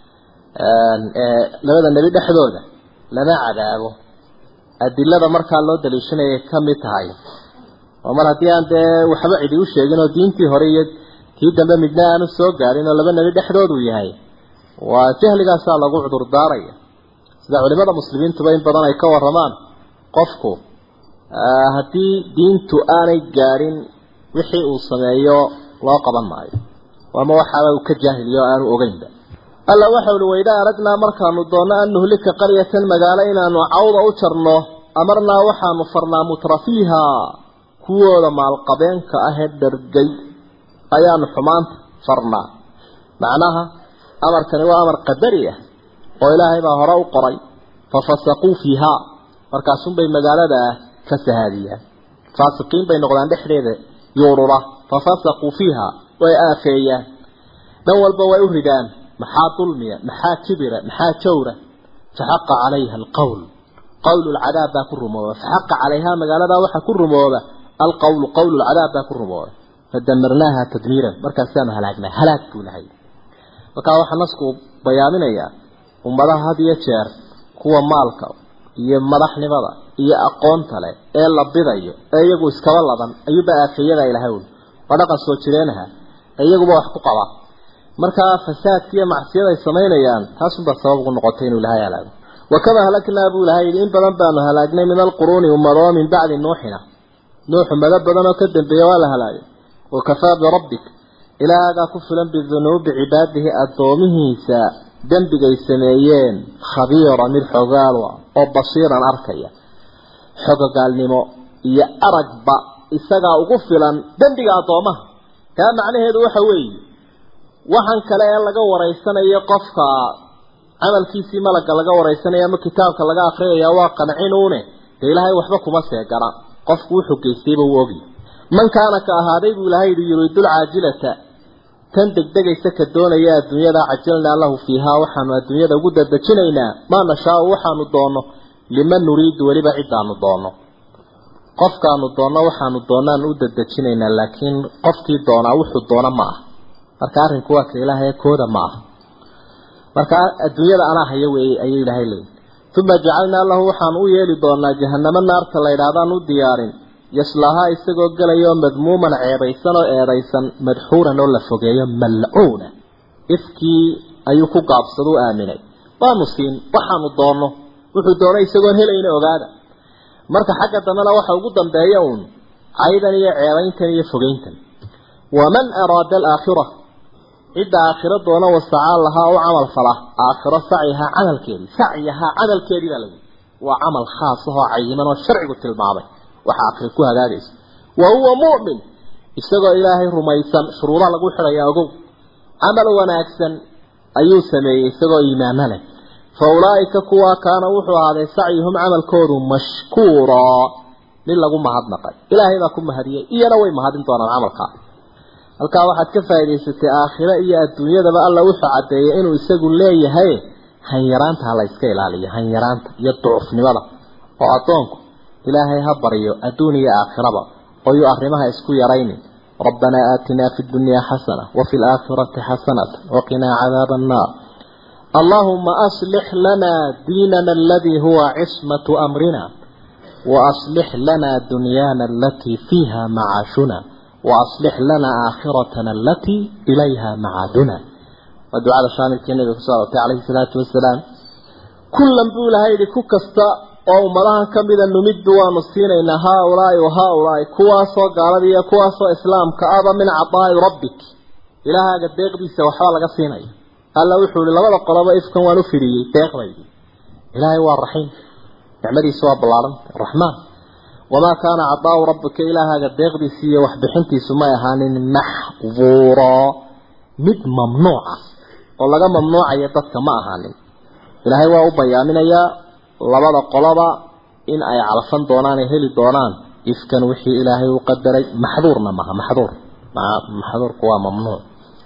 labada nebi dhexdooda lama cadaabo adilada markaa loo daliishanayay ka mid tahay oo mar haddii aan dee waxba cidi u sheegin oo diintii hore iyo tii dambe midna aanu soo gaarin oo laba nebi dhexdoodu yahay waa jahligaasaa lagu cudur daaraya sida culimada muslimiintuba in badan ay ka waramaan qofku haddii diintu aanay gaadhin wixii uu sameeyo loo qaban maayo ama waxaaba uu ka jaahiliyo o aanu ogeynba alla waxau uhi wayda aragnaa markaanu doonno an nuhlika qaryatan magaalo inaanu cawda u jarno amarnaa waxaanu farnaa mutrafiiha kuwooda maalqabeenka ahee dhargay ayaanu xumaanta farnaa macnaha amarkani waa amar qadari ah oo ilaahay baa hore u qoray fafasaquu fiihaa markaasunbay magaalada ah ka sahaadiyaan faasiqiin bay noqdaan dhexdeeda yuurura fafasaquu fiiha way aafeeyaan dhan walba way u ridaan maxaa dulmiya maxaa kibira maxaa jawra faxaqa calayha alqowl qowlu lcadaab baa ku rumooba faxaqa calayhaa magaaladaa waxaa ku rumooba alqowlu qowlu lcadaab baa ku rumooba fadamarnaaha tadmiiran markaasaanu halaagnaa halaag buu lahay markaa waxaa nasku bayaaminayaa ummadaha had iyo jeer kuwa maalka iyo madaxnimada iyo aqoonta leh ee la bidayo ee iyagu iskaba laban ayuuba aafeeyada ilahay ul waa dhaqan soo jireenaha ee iyaguba wax ku qaba markaa fasaadka iyo macsiyada ay samaynayaan taasunbaa sabab ugu noqotay inuu ilahay halaago wakama halaknaa buu ilahay yidhi in badan baanu halaagnay min alquruuni ummadoo min bacdi nuuxina nuux ummado badan oo ka dambeeya waa la halaagay wakafaa birabbik ilaahagaa ku filan bidunuubi cibaadihi addoomihiisa dembigay sameeyeen khabiira mid xogaal ah oo basiiran arkaya xogogaalnimo iyo aragba isagaa ugu filan dembiga addoomaha taa macnaheedu waxa weeye waxan kale ee laga waraysanayo qofka camalkiisii malagga laga waraysanayo ama kitaabka laga akriyaya waa qancinuune dee ilaahay waxba kuma seegana qofku wuxuu geystayba uu ogi man kaana ka ahaaday buu ilahay yidhi yuriidul caajilata tan degdegaysa ka doonaya adduunyada cajalnaa lahu fiihaa waxaanu adduunyada ugu dadejinaynaa maa nashaau waxaanu doonno liman nuriidu weliba cidaanu doonno qofkaanu doonno waxaanu doonaan u dadejinaynaa laakiin qofkii doonaa wuxuu doona ma aha marka arrinku waa ka ilaahay kooda ma aha marka adduunyada anaa haya weeye ayuu ilaahay leeyahy uma jacalnaa lahu waxaanu u yeeli doonaa jahanamo naarta la yidhaahdaan u diyaarin yaslaahaa isagoo gelayo madmuuman ceebaysan oo eedaysan madxuuran oo la fogeeyo malcuuna ifkii ayuu ku gaabsada u aaminay waanu siin waxaanu doonno wuxuu doonay isagoon helayna ogaada marka xagga dambena waxa ugu dambeeya uun caydan iyo ceebayntan iyo fogeyntan waman araada alaakhira cidda aakhiro doona wasacaa lahaa u camal fala aakhiro sacyahaa camalkeedii sacyahaa camalkeedii baa lagu waa camal khaas ahoo cayiman oo sharcigu tilmaamay waxa aakhiro ku hagaagaysa wa huwa mu'min isagoo ilaahay rumaysan shuruudaha lagu xidhayaa ogow camal wanaagsan ayuu sameeyey isagoo iimaano leh fa ulaa'ika kuwaa kaana wuxuu ahaaday sacyuhum camalkoodu mashkuuraa mid lagu mahadnaqay ilaahay baa ku mahadiyey iyana way mahadin doonaan camalkaa halkaa waxaad ka faa'idaysatay aakhiro iyo adduunyadaba alla wuxuu caddeeyay inuu isagu leeyahay hanyaraanta ha la iska ilaaliyo hanyaraanta iyo ducufnimada oo addoonku ilaahay ha baryo adduun iyo aakhiraba oo yuu arrimaha isku yaraynin rabbanaa aatinaa fi ddunyaa xasana wafi alaakhirati xasanata waqinaa cadaaba annaar allaahuma aslix lanaa diinana aladii huwa cismatu amrina waaslix lanaa dunyaana alatii fiiha macaashuna waaslix lanaa aakhiratana alatii ilayha macaaduna waa ducada shaamilkii nabiga kusoo arortay calayhi salaatu wasalaam kullan buu ilahay yidhi ku kasta oo ummadahan ka mida numiddu waanu siinaynaa haaulaai wa haaulaai kuwaasoo gaalada iyo kuwaasoo islaamka aba min cadaa'i rabbik ilaahaaga deeqdiisa waxbaa laga siinaya alla wuxuu ihi labada qoloba ifkan waan u fidhiyey deeqdaydii ilaahay waa raxiim nicmadiisa waa ballaaran raxmaan wamaa kaana cadaau rabbika ilaahaaga deeqdiisi iyo waxbixintiisu may ahaanin maxduuraa mid mamnuuca oo laga mamnuucayo dadka ma ahaanin ilaahay waa u bayaaminayaa labada qoloba in ay calfan doonaan ay heli doonaan ifkan wixii ilaahay u qadaray maxduurna maha maxduur maxduurku waa mamnuuc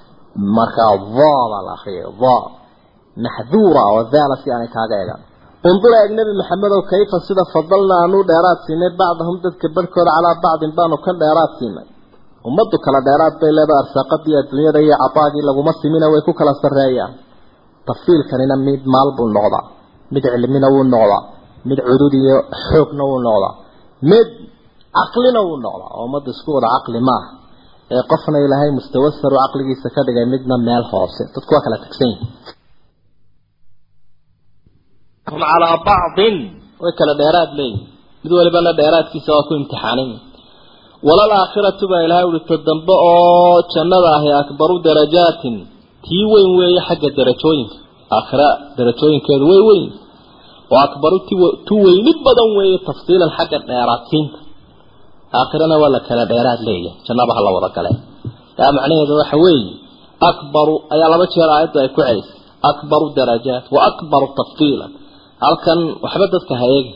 markaa daa baa la akriyay daa maxduura oo daala si aanay kaaga eegaan undur eeg nebi maxamedow kayfa sida fadalna aanu dheeraad siinay bacdahum dadka barhkooda calaa bacdin baanu ka dheeraad siinay ummaddu kala dheeraad bay leedahay arsaaqadii adduunyada iyo cabaagii laguma simina way ku kala sarreeyaan tafsiilkanina mid maal buu noqdaa mid cilmina wuu noqdaa mid cudud iyo xoogna wuu noqdaa mid caqlina wuu noqdaa oo ummadda isku wada caqli maaha ee qofna ilaahay mustawa saru caqligiisa ka dhigay midna meel hoose dadku waa kala tagsan yihin hum calaa bacdin way kala dheeraad leeyihin mid walibana dheeraadkiisa waa ku imtixaanin walal aakhiratu baa ilahay uhi ta dambe oo jannada ahi akbaru darajaatin tii weyn weeye xagga darajooyinka aakhira darajooyinkeedu way weyn oo akbaru tu weynid badan weeye tafsiilan xagga dheeraadsiinta aakhirana waa la kala dheeraad leeyahay jannaba ha la wada gale yaa macnaheedu waxa weeye akbaru ayaa laba jeer aayaddu ay ku celisay akbaru darajaat wa akbaru tafdiilan halkan waxba dadka ha eegi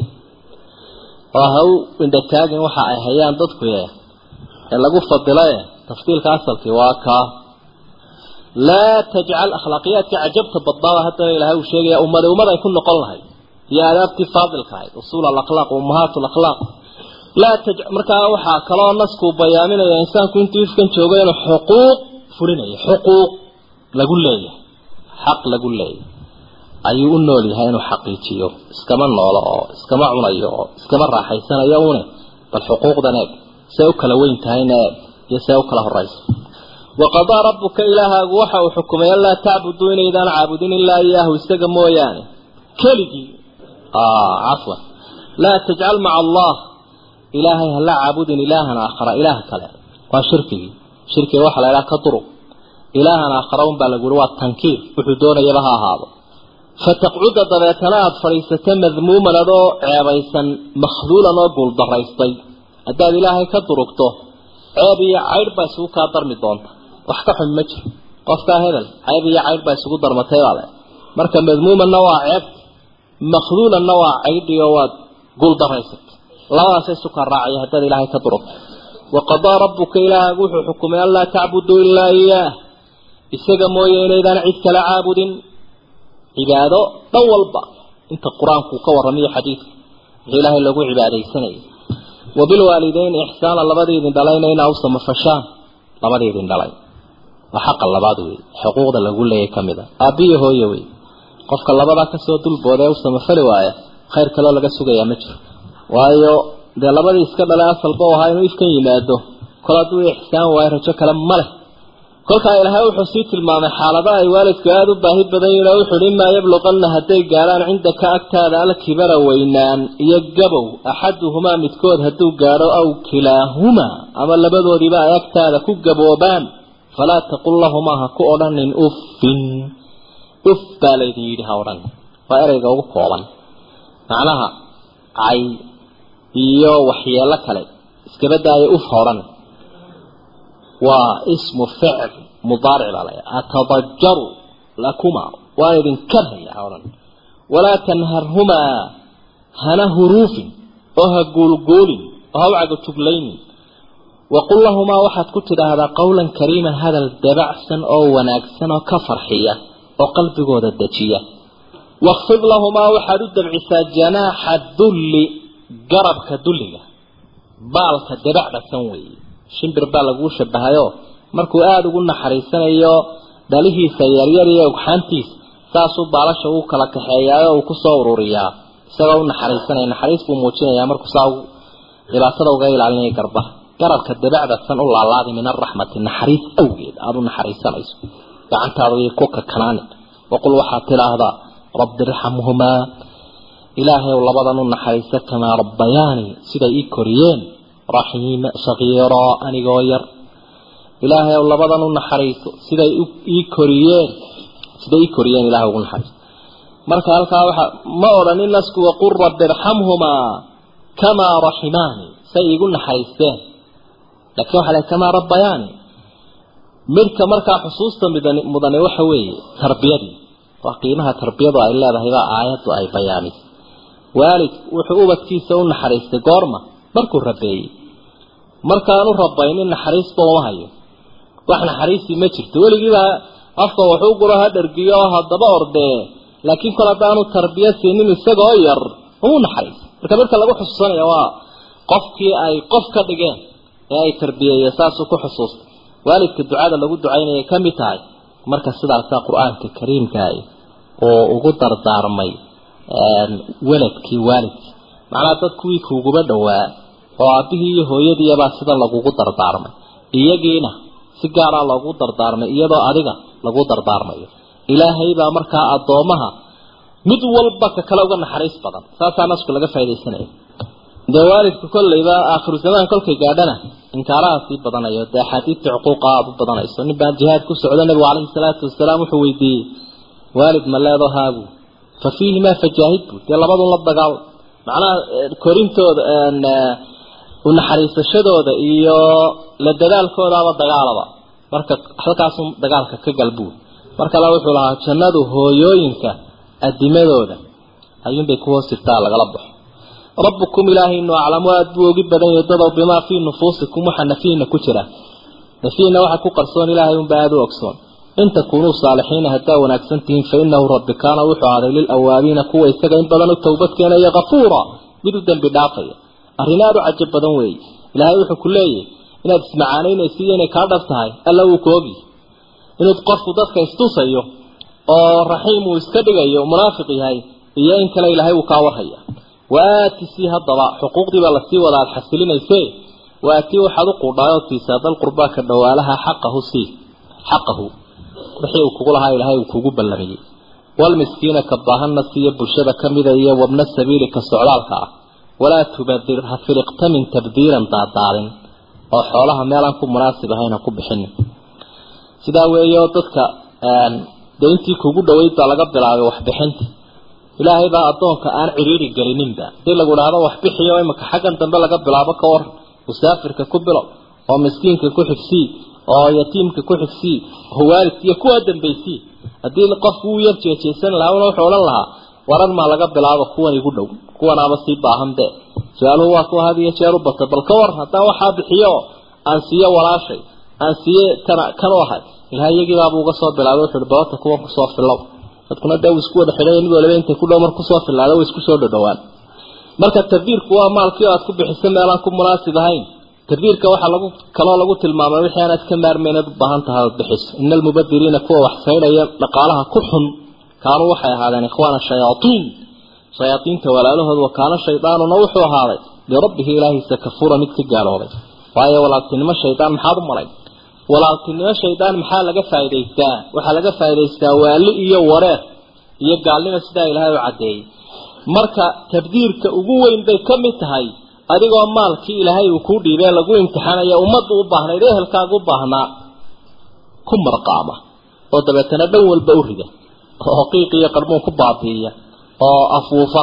oo ha u indhataagin waxa ay hayaan dadku ye ee lagu fadilaye tafdiilka asalkii waa kaa laa tajcal akhlaaqiyaadka cajabta badnaaba haddana ilaahay uu sheegaya ummada ummad ay ku noqon lahayd iyo aadaabtii faadilka ahayd usuul alakhlaaq ummahaat alakhlaaq laa taj markaa waxaa kaloo naskuu bayaaminaya insaanku intuu ifkan joogo inuu xuquuq fulinayo xuquuq lagu leeyahay xaq lagu leeyahay ayuu u nool yahay inuu xaqiijiyo iskama noolo oo iskama cunayo oo iskama raaxaysanayo une bal xuquuqdan eeg see u kala weyn tahayna eeg iyo see u kala horaysa waqadaa rabbuka ilaahaagu waxa uu xukumay anlaa tacbuduu inaydaan caabudin ilaa iyaahu isaga mooyaane keligii cafwan laa tajcal maca allah ilaahay hala caabudin ilaahan aakhara ilaah kale waa shirkigii shirkiga waxa la idhaha ka duruq ilaahan aakhara un baa lagu yihi waa tankiir wuxuu doonayaba ha ahaado fataqcuda dabeetana aada fadhiisata madmuuman adoo ceebaysan makhduulan oo guuldaraystay haddaad ilaahay ka durugto ceeb iyo caydh baa isugu kaa darmi doonta wax ka xun ma jiro qofkaa hebel ceeb iyo caydh baa isugu darmatay baa le marka madmuumanna waa ceebti makhduulanna waa caydhi oo waad guuldaraysatay labadaasa isu kaa raacaya haddaad ilaahay ka durugto waqadaa rabbuka ilaahaagu wuxuu xukumay anlaa tacbuduu ilaa iyaah isaga mooye inaydaan cid kala caabudin cibaado dhan walba inta qur-aanku ka warramayo xadiidka wixii ilaahay lagu cibaadaysanayay wabilwaalideyn ixsaana labadiidin dhalayna inaa u samafashaan labadiidin dhalay waa xaqa labaad wey xuquuqda lagu leeyay ka mid a aabbiyo hooye wey qofka labadaa kasoo dulbooda ee u samafali waaya khayr kaloo laga sugayaa ma jiro waayo dee labadii iska dhalay asalba u ahaa inuu ifkan yimaado kol hadduu ixsaan waayo rajo kale ma leh kolkaa ilaahay wuxuu sii tilmaamay xaalada ay waalidku aada u baahi badan yihin oo wuxuuhi imaa yabluqanna hadday gaadhaan cindaka agtaada alkibara weynaan iyo gabow axaduhumaa midkood hadduu gaadho aw kilaahumaa ama labadoodiiba ay agtaada ku gaboobaan falaa taqul lahumaa ha ku odhanin uffin uf baa laydin yidhi ha odhan waa ereyga ugu kooban macnaha cay iyo waxyeelo kale iskaba daayo uf ha odhan waa ismu ficl mudaaric baa laya atadajaru lakuma waan idin karhaya ha odhan walaa tanharhumaa hana huruufin oo ha guulguulin oo ha u cagajuglaynin waqul lahumaa waxaad ku tidhaahdaa qawlan kariiman hadal dabacsan oo wanaagsan oo ka farxiya oo qalbigooda dejiya wakfid lahumaa waxaad u dabcisaa janaaxa dulli garabka dulliga baalka dabacdasan weeye shimbir baa laguu shabahayo markuu aada ugu naxariisanayo dhalihiisa yaryar iyo ogxaantiisa saasuu baalasha uu kala kaxeeyaayo uu kusoo ururiyaa isagoo u naxariisanaya naxariis buu muujinayaa markuu saa dhibaatada uga ilaalinaya garba garabka dabacdasan u laalaadi min araxmati naxariis awgeed aada u naxariisanayso gacantaada iyo ku kakanaani waqul waxaad tidhaahdaa rabbi irxamhumaa ilaahay ow labadan u naxariisa kamaa rabbayaani siday ii koriyeen raxiima sagiira anigoo yar ilaahay ow labadan u naxariiso siday ii koriyeen siday ii koriyeen ilahay ugu naxariiso marka halkaa waxa ma odhanin nasku waqul rabbi irxamhumaa kamaa raximaani say iigu naxariisteen laakiin waxa le kamaa rabbayaani midka markaa xusuusta midani mudane waxa weeye tarbiyadii waa qiimaha tarbiyadu ay leedahay baa aayaddu ay bayaanisay waalid wuxuu ubadkiisa u naxariistay goorma markuu rabeeyey markaanu rabaynin naxariisba uma hayo wax naxariisii ma jirto weligiibaa afka waxuu guro ha dhargiyo oo haddaba ordee laakiin kol haddaanu tarbiya siinin isagoo yar umu naxariis marka midka lagu xusuusanaya waa qofkii ay qof ka dhigeen ee ay tarbiyeeyeen saasuu ku xusuustay waalidka ducada lagu ducaynaya ka mid tahay marka sidaasaa qur-aanka kariimkaah oo ugu dardaarmay weladkii waalidkii macnaha dad kuwii kuuguba dhowaa oo aabbihii iyo hooyadiibaa sida lagugu dardaarmay iyagiina si gaaraa loogu dardaarmay iyadoo adiga lagu dardaarmayo ilaahay baa markaa addoomaha mid walba ka kale uga naxariis badan saasaa nasku laga faa'idaysanaya dee waalidku kollayba aakhiru zamaan kolkay gaadhana inkaaraha sii badanayo dee axaadiidta cuquuqa aada u badanayso nin baan jihaad ku socdo nabigu calayhi salaatu wasalaam wuxuu weydiiyey waalid ma leedo haagu fa fiihimaa fajaahid bu dee labadun la dagaal macnaha korintooda unaxariisashadooda iyo la dadaalkoodaaba dagaalaba marka halkaasun dagaalka ka galbuul mar kale wuxuu lahaa jannadu hooyooyinka adimadooda ayuunbay ku hoos jirtaa lagala baxo rabbukum ilaahaynu aclamu aada buu ogi badan yahay dadow bimaa fii nufuusikum waxa nafiina ku jira nafiina waxa ku qarsoon ilaahay unba aada u ogsoon in takunuu saalixiina haddaa wanaagsan tihiin fa inahu rabbi kaana wuxuu ahday lilawaabiina kuwa isaga in badan u towbad keenaya kafuura mid u dembi dhaafaya arrin aada u cajab badan weeye ilaahay wuxuu ku leeyahy inaad ismacaanaynaysa iyo inay kaa dhab tahay alla wuu ku ogi inuu qofku dadka istusayo oo raxiim uu iska dhigayo munaafiq yahay iyo in kale ilaahay uu kaa warhaya waaati sii haddaba xuquuqdii baa lasii wada aada xasilinayse waatii waxaad u quudhaayoo siisaa dal qurbaa ka dhawaalaha xaqahu sii xaqahu wixii uu kugu lahaa ilaahay uu kugu ballamiyey walmiskiina ka baahanna siiyo bulshada ka mida iyo wabna sabiili ka socdaalka ah walaa tubadir ha filiqtamin tabdiiran daadaadin oo xoolaha meelaan ku munaasib ahayn ha ku bixinin sidaa weeye oo dadka dee intii kugu dhaweyd baa laga bilaabay waxbixinta ilaahay baa addoonka aan cidhiiri gelininba hadii lagu idhaahdo waxbixiyo imika xaggan dambe laga bilaabo ka war musaafirka ku bilo oo miskiinka ku xigsii oo yatiimka ku xigsii oo waalidka iyo kuwaa dambaysii haddii qofku uu yar jeejeysan lahaa una wuxuu odhan lahaa waran maa laga bilaabo kuwan igu dhow kuwanaaba sii baahan be su-aaluhu waa kuwa had iyo jeer u bata bal ka war haddaan waxaa bixiyo aan siiyo walaashay aan siiye kana kan u ahay ilahay iyagiibaaba uga soo bilaabay wuxu uhi balota kuwan kusoo filow dadkuna dee uu isku wada xidhay mid waliba intay ku dhow mar kusoo filaada way isku soo dhadhowaan marka tabdiirku waa maalkii oo aad ku bixiso meelaan ku munaasib ahayn tabdiirka waxaa lagu kaloo lagu tilmaamay wixii aanaad ka maarmayn aad u baahan tahay ood bixiso ina almubadiriina kuwa wax saydhaya dhaqaalaha ku xun kaanuu waxay ahaadeen ikhwaana shayaaiin shayaaiinta walaalahooda wa kaana shaydaanuna wuxuu ahaaday lirabbihi ilaahiisa kafuura mid ka gaaloobay waayo walaaltinimo shaydaan maxaad u malay walaaltinimo shaydaan maxaa laga faa'idaystaa waxaa laga faa'idaystaa waali iyo wareer iyo gaalnimo sidaa ilaahay u caddeeyey marka tabdiirka ugu weyn bay ka mid tahay adigoo maalkii ilaahay uu kuu dhiibee lagu imtixaanaya ummaddu u baahnayd ehelkaaga u baahnaa ku marqaama oo dabeetana dhan walba u rida oo qiiq iyo qarmuun ku baabi'iya oo afuufa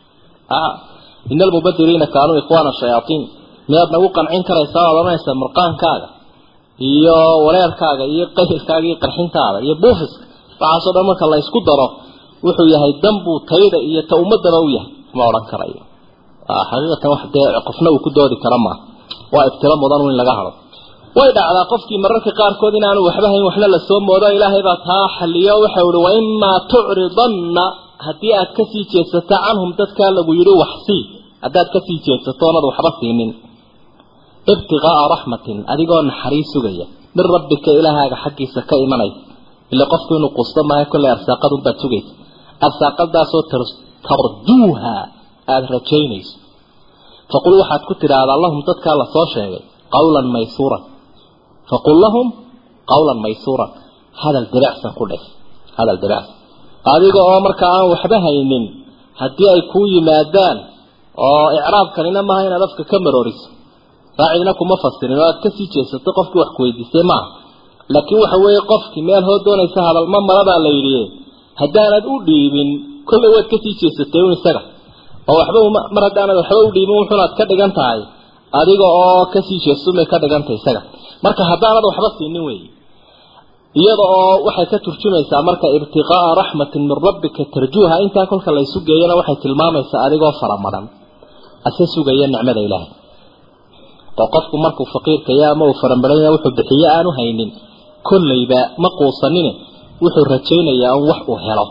ina almubadiriina kaanuu ikhwaana shayaaiin miyaad nagu qancin karaysaa oad odhanaysaa marqaankaaga iyo wareerkaaga iyo qaylkaaga iyo qarxintaada iyo buufiska waxaasoo dhan marka la isku daro wuxuu yahay dambuu tayda iyo ta ummadaba u yahay ma odhan karayo xaqiiqatan wax dee qofna uu ku doodi kara maaha waa ibtilo mudan in laga hado way dhacdaa qofkii mararka qaarkood inaanu waxba hayn waxna la soo moodo ilaahay baa taa xaliyo waxau ihi waimaa tucridanna haddii aad kasii jeedsato canhum dadkaa lagu yidhi waxsii haddaad kasii jeedsato oonad waxba siinin ibtiqaa'a raxmatin adigoo naxariis sugaya min rabbika ilaahaaga xaggiisa ka imanay ila qofku inuu qusto maayo kollay arsaaqadunbaad sugaysa arsaaqadaasoo tarjuuha aada rajaynayso faqul waxaad ku tidhaahdaa lahum dadkaa lasoo sheegay qawlan maysuuran faqul lahum qawlan maysuuran hadal diracsan ku dheh hadal diracsan adiga oo markaa aan waxba haynin haddii ay kuu yimaadaan oo icraabkanina maaha inaad afka ka marooriso raacidna kuma fasirin oo aad kasii jeesato qofkii wax kuweydiisay maaha laakiin waxa weeye qofkii meel hoo doonaysa hadalma malabaa la yidhi haddaanad u dhiibin kollay waad kasii jeesatay un isaga oo waxba mar haddaanad waxba u dhiibin wuxuunaad ka dhigan tahay adiga oo kasii jeestumay ka dhigantay isaga marka haddaanad waxba siinin weeye iyada oo waxay ka turjumaysaa marka ibtiqaa'a raxmatin min rabbika tarjuuha intaa kolka la isu geeyana waxay tilmaamaysaa adigoo faramadan ase sugaya nicmada ilaahay oo qofku markuu faqiirkaya ama uu faranbaranya wuxuu bixiye aanu haynin kollayba ma quusanine wuxuu rajaynayaa in wax uu helo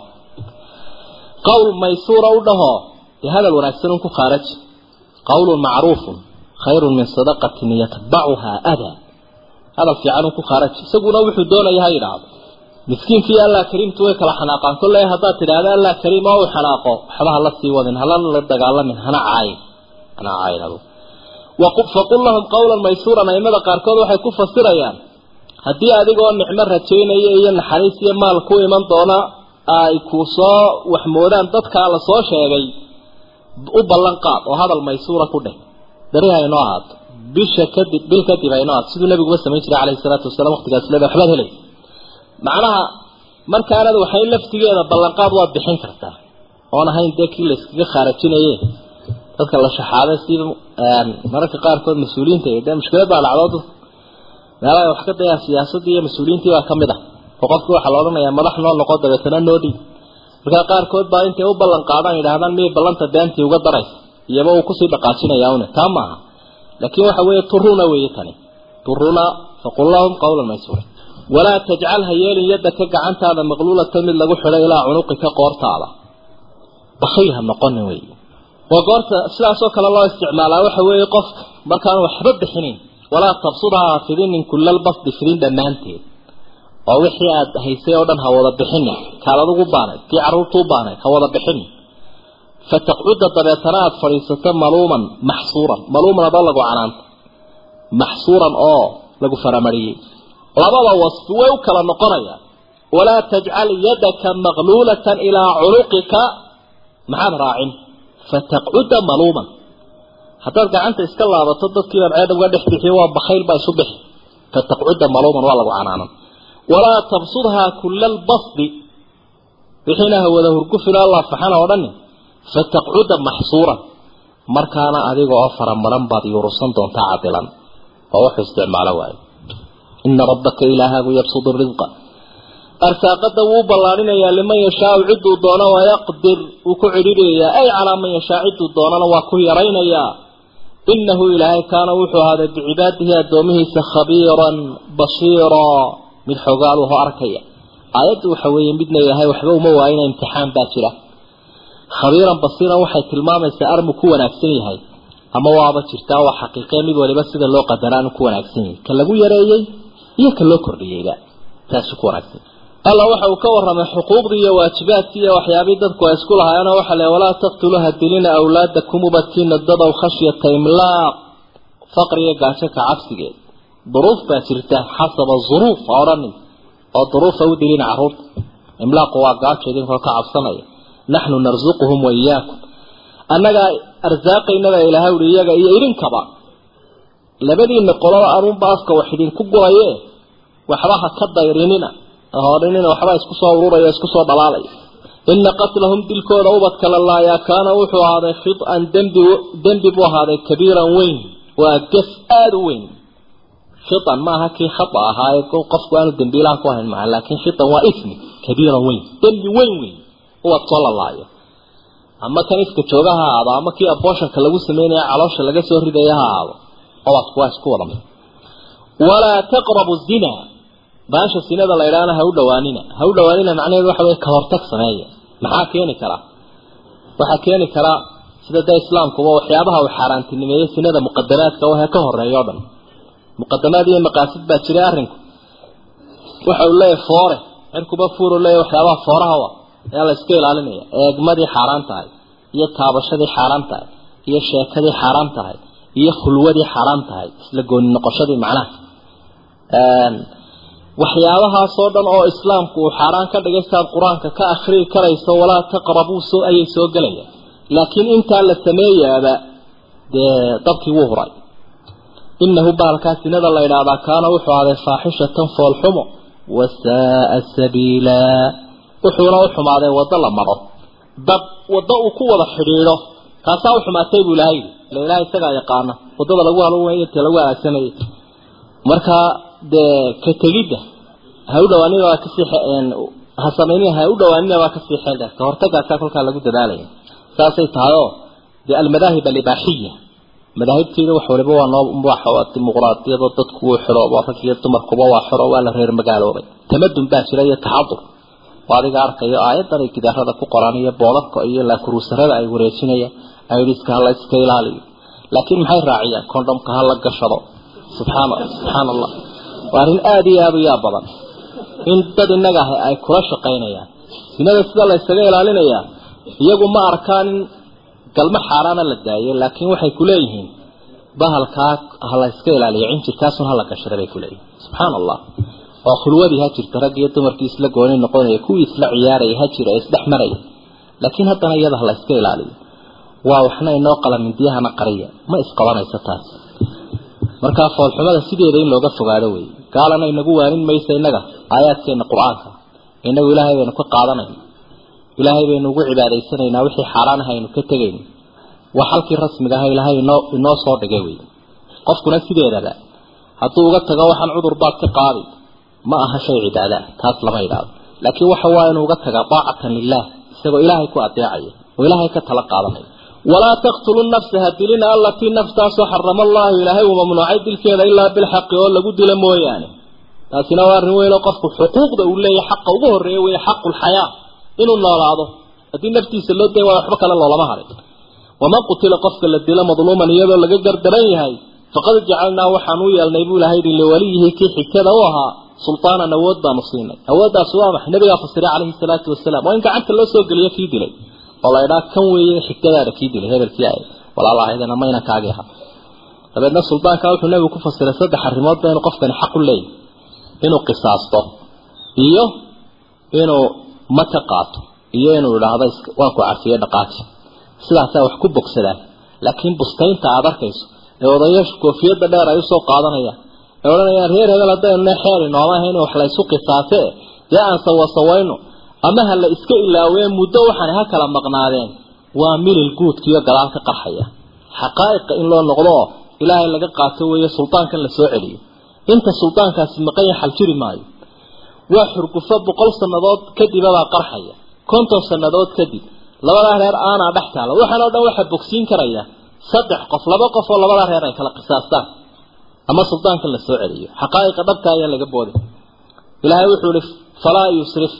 qowl maysuura u dhaho dee hadal wanaagsan un ku khaaraji qawlun macruufun khayrun min sadaqatin yatbacuhaa adaa hadal fiican un ku khaaraji isaguna wuxuu doonaya ha yidhaahdo miskiinkii allah kariimtu way kala xanaaqaan kolley haddaad tidhaahdo allah kariim oo uu xanaaqo waxba hala sii wadin hala la dagaalamin hana caayin hana caayin adu faqul lahum qawlan maysuuran aimada qaarkood waxay ku fasirayaan haddii adigoo nicmo rajaynaya iyo naxariis iyo maal ku iman doona ay ku soo waxmoodaan dadkaa la soo sheegay u ballan qaad oo hadal maysuura ku dheh beri haynoo ahaato bisha kadib bil kadib haynoo ahaato siduu nabiguba samayn jiray calayhi salaatu wasalaam waqtigaas leeda waxbaad helaysa macnaha markaanad waxay laftigeeda ballanqaad waad bixin kartaa oon ahayn dee kii la iskaga khaarajinaye dadka la shaxaaday sida mararka qaarkood mas-uuliyiinta dee mushkilad baa dhacdo dad meelaha wax ka dayaa siyaasaddii iyo mas-uuliyiintii baa ka mid ah oo qofkii waxaa la odhanayaa madax noo noqo dabeetana noo dhiib markaa qaarkood baa intay u ballan qaadaan yidhahdaan miyay ballanta beentii uga daraysa iyaba uu kusii dhaqaajinayaa une taa maaha laakiin waxa weeye turuna weeye tani turuna faqul lahum qawlan maysuura walaa tajcal ha yeelin yadaka gacantaada maqluulatan mid lagu xidho ilaa cunuqika qoortaada bakhiil ha noqonin wey waa goorta sidaasoo kale loo isticmaalaa waxa weeye qofka markaan waxba bixinin walaa tabsudha fidinin kulal basdi fidin dhammaanteed oo wixii aad haysay oo dhan ha wada bixinin kaad adugu baanayd kii carruurtuu baanayd ha wada bixinin fataqcuda dabeetana aada fadhiisato maluuman maxsuuran maluuman adoo lagu canaanta maxsuuran oo lagu faramariyey labada wasfi way u kala noqonayaan walaa tajcal yadaka maqluulatan ilaa cunuqika maxaad raacin fataqcuda maluuman haddaad gacanta iska laabato dadkiibaad ceedha uga dhex bixiyo waa bakhayl baa isu bixi fataqcuda maluuman waa lagu canaanan walaa tabsudhaa kula albasdi wixiina hawada hurgufilo allah faxana oo dhani fataqcuda maxsuuran markaana adiga oo faramaran baad yuurusan doontaa cadilan oo wuxuu isticmaalo waayo ina rabbaka ilaahaagu yabsudu risqa arsaaqada wuu ballaarinayaa liman yashaau ciduu doono wayaqdir wuu ku cidhidhayaa ay calaa man yashaa ciduu doonana waa ku yaraynayaa inahu ilaahay kaana wuxuu ahaaday bicibaadihi addoomihiisa khabiiran basiiraa mid xogaaluho arkaya aayaddu waxa weeye midna ilaahay waxba uma waayina imtixaan baa jira khabiiran basiiran waxay tilmaamaysaa armu ku wanaagsan yahay ama waaba jirtaa waa xaqiiqee mid waliba sida loo qadaraanu ku wanaagsan yahay ka lagu yareeyey iyo ka loo kordhiyeyba taasu ku wanaagsan alla waxa uu ka waramay xuquuqdii iyo waajibaadkii iyo waxyaabihii dadku ay isku lahaayeenoo waxa le walaa taqtuluu hadilina awlaadakum ubadkiina dadow khashyata imlaaq faqriga gaajo ka cabsigeed duruuf baa jirta xasaba zuruuf ha odhanin oo duruufa u dilina carruurta imlaaqu waa gaajo idinkoo ka cabsanaya naxnu narsuquhum wa iyaakum annagaa arsaaqaynaba ilaahay uhi iyaga iyo idinkaba labadiina qolaba anuunba afka wax idinku guraye waxba ha ka dayrinina horinina waxba isku soo ururaya isku soo dhalaalaya ina qatlahum dilkooda ubadka la laayaa kaana wuxuu ahaaday khian dembi dembi buu ahaaday kabiiran weyn waa gef aada u weyn khian maaha kii khata ahaaye qofku aanu dembiilaha ku ahayn maaha laakiin khian waa ismi kabiiran weyn dembi weyn weyn ubadkoo la laayo ama kan iska jooga ha ahaado ama kii abooshanka lagu sameynaya caloosha laga soo ridaya ha ahaado ubadku waa isku wada mid walaa taqrabu zina baasha sinada la yidhaahna ha u dhawaanina ha u dhawaanina macnaheedu waxa wey kahortag sameeya maxaa keeni karaa waxaa keeni karaa sida dee islaamkuba waxyaabaha uu xaaraantinimeeyey sinada muqadamaadka wahe ka horeeya o dhan muqadamaad iyo maqaasid baa jiray arrinku waxa uu leeyahay foore cirkuba fuuru leeyahy waxyaabaha fooraha wa ayaa la iska ilaalinaya eegmadii xaaraan tahay iyo taabashadii xaaraan tahay iyo sheekadii xaaraan tahay iyo khulwadii xaaraan tahay isla gooni noqoshadii macnaha waxyaabahaasoo dhan oo islaamku uu xaaraan ka dhigay siaad qur-aanka ka akhrii karayso walaa taqrabuu so ayay soo gelayaan laakiin intaa la sameeyaaba dee dabkii wuu huray inahu baalkaa sinada la yidhaahdaa kaana wuxuu ahday faaxishatan foolxumo wasaaa sabiila wuxuuna u xumaaday waddo la maro dad waddo uu ku wada xidhiidho taasaa u xumaatay buu ilahay ila ilahay isagaa yaqaana waddada lagu haloway ta lagu halaagsanayay markaa dee ka tegidda ha u dhawaanina waa kasii ha samaynina ha u dhawaanina waa kasii xeel dheer ka hortagaasaa kolkaa lagu dadaalaya saasay tahay oo dee almadaahib alibaaxiya madaahibteeda wax waliba waa noo waa dimuqraadiyadoo dadku wuu xiro waa rag iyo dumarkuba waa xiro waa la reer magaaloobay tamadun baa jira iyo taxadur oo adiga arkayo aayadan ay gidaarada ku qoraan iyo boolarka iyo laakuruusarada ay wareejinayaan aidiska hala iska ilaaliyo laakiin maxay raaciyaan condhomka ha la gashado subxaana subxaana allah waa arrin aada iyo aada u yaab badan in dad innaga ah ay kula shaqaynayaan sinada sida la ysaga ilaalinayaa iyagu ma arkaan in galmo xaaraana la daayo laakiin waxay kuleeyihiin bahalkaa ha la yska ilaaliyo cinjirkaasun hala gashada bay kuleeyihin subxaana allah oo khulwadii ha jirta rag iyo dumarkii isla gooni noqonaya kuwii isla ciyaaraya ha jira ee isdhex maraya laakiin haddana iyada ha la yska ilaaliyo waa waxna inoo qala mindiyahana qariya ma isqabanayso taas markaa foolxumada sideeda in looga fogaado wey gaalana inagu waanin maysa innaga aayaadkeena qur-aanka inagu ilaahay baynu ka qaadanayna ilaahay baynu ugu cibaadaysanaynaa wixii xaaraan ah aynu ka tegayno waa xalkii rasmiga ah ilaahay inoo inoo soo dhigay wey qofkuna sideedaba hadduu uga tago waxaan cudur baad ka qaadi ma aha shay cibaada taas lama idhaado laakiin waxa waa inuu uga tagaa daacatan lilah isagoo ilaahay ku adeecaya oo ilaahay ka tala qaadanaya walaa taqtulu nafsa ha dilina allatii naftaasoo xarama allahu ilaahay uu mamnuucay dilkeeda ilaa bilxaqi oo lagu dilo mooyaane taasina waa arrin weyn oo qofku xuquuqda uu leeyahay xaqa ugu horreeya weeye xaqulxayaa inuu noolaado haddii naftiisa loo day waa waxba kale loolama harin waman qutila qofka la dilo madluuman iyadoo laga gardaran yahay faqad jacalnaa waxaan u yeelnay buu ilahay yidhi liwaliyihi kii xigtada u ahaa sultaanan awood baanu siinay awooddaas waa maxay nabigaa fasiray calayhi salaatu wasalaam waa in gacanta loo soo geliyo kii dilay oo la idhaa kan weeye xigtadaada kii dilay hebelkii ay walaalahaydana mayna kaagi aha dabeedna suldaanka wuxuu nabigu ku fasiray saddex arrimood ba inuu qofkani xaq u leeyahy inuu qisaasto iyo inuu maka qaato iyo inuu idhaahdo waan ku cafiye dhaqaati sidaasaa wax ku bogsadaan laakiin bustaynta aada arkayso ee odayaashu koofiyadda dheer ay usoo qaadanayaan ee odhanayaan reer hebel haddaynu xeeri nooma ahayn wax la isu qisaasee dee aan sawasawayno ama ha la iska ilaawee muddo waxaana ha kala maqnaadeen waa milil guudkiiyo gadaal ka qarxaya xaqaa'iqa in loo noqdo oo ilaahay laga qaato weeye suldaankan la soo celiyo inta suldaankaasi maqan ya xal jiri maayo waa xurgufo boqol sannadood kadibabaa qarxaya konton sannadood kadib labadaa reer aanaa dhex taala waxaan oo dhan waxaa bogsiin karaya saddex qof laba qof oo labadaa reer ay kala qisaastaan ama suldaankan la soo celiyo xaqaa'iqa dhabka ayaa laga booday ilaahay wuxuu ihi falaa yusrif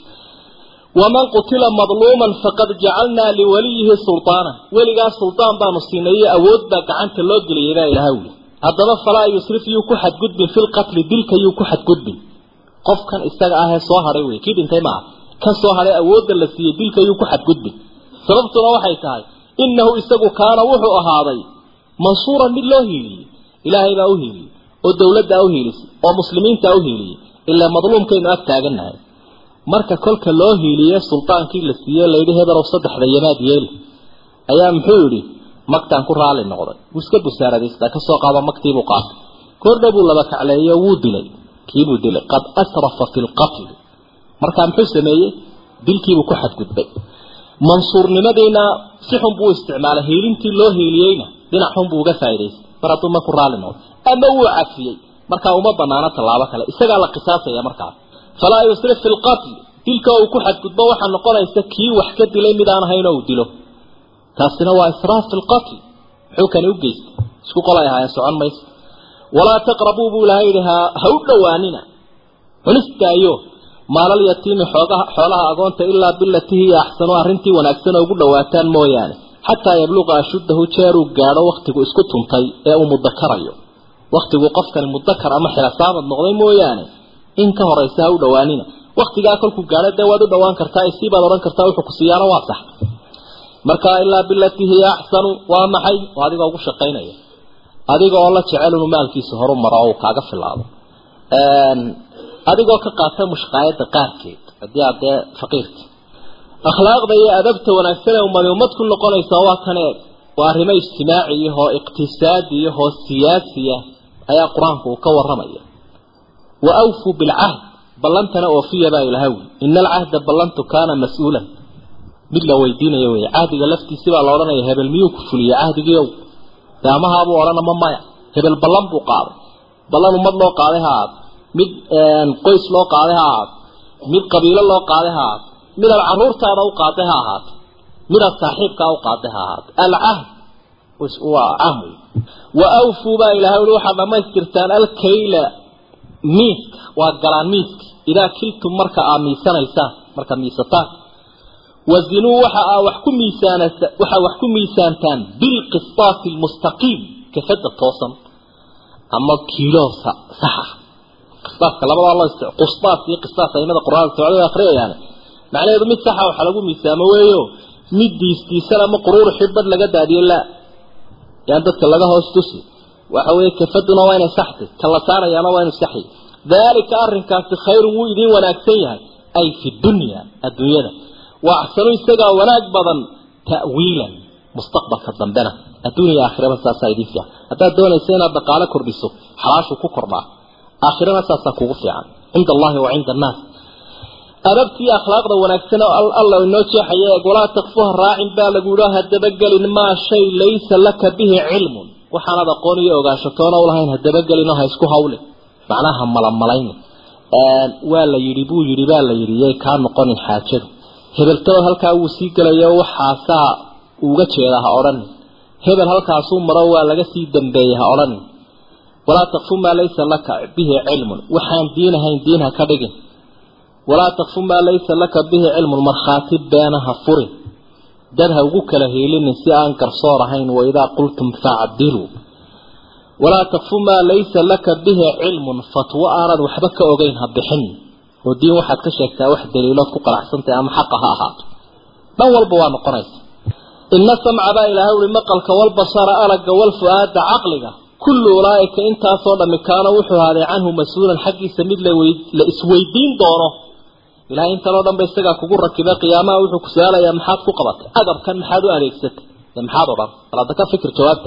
waman qutila madluuman faqad jacalnaa liwaliyihi sultaana weligaas suldaan baanu siinay iyo awood baa gacanta loo geliyay baa ilahay wuli haddaba falaa yusrif yuu ku xadgudbin fi lqatli dilka yuu ku xadgudbin qofkan isaga ahee soo hadhay wey kii dhintay maaha kan soo hadhay awoodda la siiyey dilka yuu ku xadgudbin sababtuna waxay tahay innahu isagu kaana wuxuu ahaaday mansuuran mid loo hiiliyey ilaahay baa u hiiliyey oo dowladdaa u hiilisay oo muslimiintaa u hiiliyey ilaa madluumkaynu ag taagannahay marka kolka loo hiiliye sultaankii la siiyey layidhi hebelow saddexda yamaad yeeli ayaa muxuu yidhi magtaan ku raali noqday wuu iska busaaradaysta ka soo qaado magtiibuu qaatay kordha buu laba kacleeyo wuu dilay kiibuu dilay qad asrafa fi lqatli markaa muxuu sameeyey dilkiibuu ku xadgudbay mansuurnimadiina si xun buu isticmaalay hiilintii loo hiiliyeyna dhinac xun buu uga faa'idaystay mar hadduu ma ku raali noqday ama wuu cafiyey markaa uma banaano tallaabo kale isagaa la qisaasaya markaas falaa yusrif fi lqatl dilka uu ku xadgudbo waxaa noqonaysa kii wax ka dilay mid aan ahayn oo uu dilo taasina waa israaf fi lqatl muxuu kani u geystay isku qolay ahaayeen socon mayso walaa taqrabuu buu ilahay yidhi ha ha u dhowaanina cunistaayo maalal yatiimi xoogaha xoolaha agoonta ilaa bilatii hiya axsanu arrintii wanaagsan oo ugu dhowaataan mooyaane xataa yabluqa ashuddahu jeeruu gaadho wakhtigu isku tuntay ee uu mudakarayo wakhtigu qofkani mudakar ama xilasaamad noqday mooyaane in ka horaysa ha u dhowaanina waktigaa kolkuu gaadho dee waad u dhowaan kartaa isii baad odhan kartaa wuxuu ku siiyaana waa sax marka ilaa bilatii hiya axsanu waa maxay oo adigoo ugu shaqaynaya adiga oo la jecel inuu maalkiisa horu maro oo uu kaaga filaado adigoo ka qaata mushqaayada qaarkeed haddii aad dee faqiirta akhlaaqda iyo adabta wanaagsan ee ummadi ummad ku noqonaysa waa kan eeg waa arrimo ijtimaaciyahoo iqtisaadiyahoo siyaasiya ayaa qur-aanku uu ka warramaya wa awfuu bilcahd ballantana oofiya baa ilaha wi ina alcahda ballantu kaana mas-uulan mid la weydiinayo wey cahdiga laftiisi baa la odhanaya hebel miyuu ku fuliyey cahdigiiow dee amahaabuu odhan ama maya hebel ballan buu qaaday ballan ummad loo qaaday ha aad mid qoys loo qaaday ha ahaat mid qabiilo loo qaaday ha ahaat mid aad caruurtaada u qaaday ha ahaato mid aad saaxiibkaa u qaaday ha ahaato alcahd waa caam wey wa awfuu baa ilahay ui waxaad dhamaystirtaan alkayla miiska waa galaan miiska idaa kiltum marka aad miisanaysaan markaad miisataan wazinuu waxa aa wax ku miisaanasa waxaa wax ku miisaantaan bilqistaasi almustaqiim kafada toosan ama kiilo saxa qisaaska labadaa loo isti qustaas iyo qisaas aimada qur-aanka socdada akhriyayaan macnaheedu mid saxa waxa lagu miisaamo weeyo mid diistiisan ama quruur xibad laga daadiyo la yaan dadka laga hoos tusi waxa weeye kafaduna waa inay saxtay ka la saarayaana waa inuu saxi daalika arrinkaasi khayrun wuu idiin wanaagsan yahay ay fi dunya adduunyada wa axsanu isagaa wanaag badan ta'wiilan mustaqbalka dambena adduuniya aakhiraba saasaa idin fiican haddaad doonaysa inaad dhaqaalo kordhiso xalaashu ku kordhaa aakhirana saasaa kugu fiican cinda allahi wa cinda annaas adabtii akhlaaqda wanaagsan oo alla inoo jeexaya eeg walaa takfuha raacin baa lagu yidhi hadabagelin maa shay laysa laka bihi cilmun waxaanad aqoon iyo ogaashatoona ulahayn hadabagelinoo ha isku hawle macnaha malamalayni waa la yidhi buu yidhi baa la yidhi yay kaa noqonin xaajadu hebeltaba halkaa wuu sii gelayo waxaasaa uga jeeda ha odhanin hebel halkaasuu maro waa laga sii dambeeyey ha odhanin walaa takfu maa laysa laka bihi cilmun waxaan diin ahayn diin ha ka dhigin walaa takfu maa laysa laka bihi cilmun markhaati beena ha furin dad ha ugu kala heelinin si aan garsoor ahayn waidaa qultum facdiluu walaa takfu maa laysa laka bihi cilmun fatwo aanad waxba ka ogeyn ha bixin oo diin waxaad ka sheegtaa wax daliilood ku qanacsantahay ama xaqa ha ahaato dhan walba waa noqonaysa ina samca baa ilaahay uri maqalka walbasara aragga walfu-aada caqliga kullu ulaaika intaasoo dhammi kaana wuxuu ahaaday canhu mas-uulan xaggiisa mid la isweydiin doono ilahay intanoo dhan ba isagaa kugu rakibay qiyaamaha wuxuu ku su-aalayaa maxaad ku qabatay agabkan maxaad u adeegsatay maxaad odhan bal hadda ka fikir jawaabta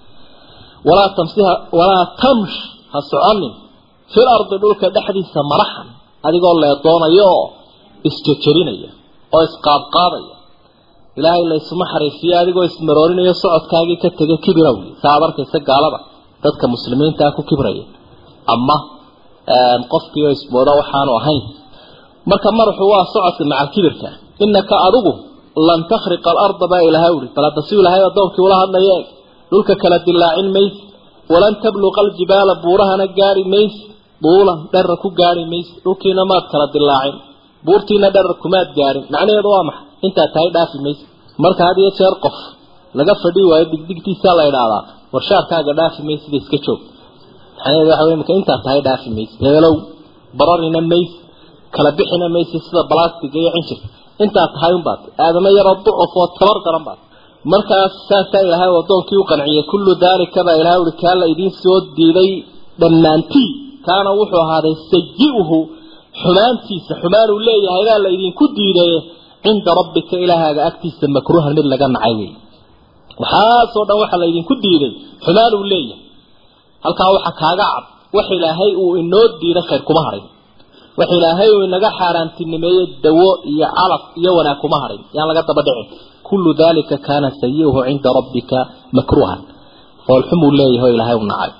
walaa tamsiha walaa tamsh ha soconin fil ardi dhulka dhexdiisa maraxan adigoo leedoonaya oo isjejelinaya oo isqaadqaadaya ilaahay la isuma xariifiyo adigoo ismaroorinayo socodkaagii ka tegay kibirow saa ad arkaysa gaalada dadka muslimiintaa ku kibraya ama qofkii oo ismooda waxaanu ahayn marka madaxu waa socodka macal kibirka inaka adigu lan takhriqa alarda baa ilaahay uri bal hadda si ilaahay addoonkii ula hadlaya eeg dhulka kala dilaacin maysi walan tabluqa aljibaala buurahana gaari maysi duulan dherar ku gaari maysi dhulkiina maad kala dilaacin buurtiina dherar kumaad gaarin macnaheedu waa maxay intaad tahay dhaafi maysi marka had iyo jeer qof laga fadhi waayo digdigtiisaa la idhaahdaa warshaarkaaga dhaafi maysida iska joog macnaheedu waxa wey marka intaad tahay dhaafi maysi heelow bararina maysi kala bixina maysi sida balastiga iyo cinjirka intaad tahay unbaad aadama yaroo ducuf oo tabar daran baad markaas saasaa ilaahay addoonkii u qanciyay kullu daalika baa ilahay uri kaa la idiin soo diiday dhammaantii kaana wuxuu ahaaday sayi-uhu xumaantiisa xumaan uu leeyahay baa la idinku diiday cinda rabbika ilaahaaga agtiisa makruuhan mid laga nacay wey waxaasoo dhan waxaa la idinku diiday xumaan uu leeyahay halkaa waxa kaaga cad wax ilaahay uu inoo diiday khayr kuma harin wax ilaahay uu inaga xaaraantinimeeyey dawo iyo calaf iyo wanaag kuma harin yaan laga daba dhicin kullu dalika kaana sayi-uhu cinda rabbika makruuhan foolxumuu leeyahay oo ilaahay u nacay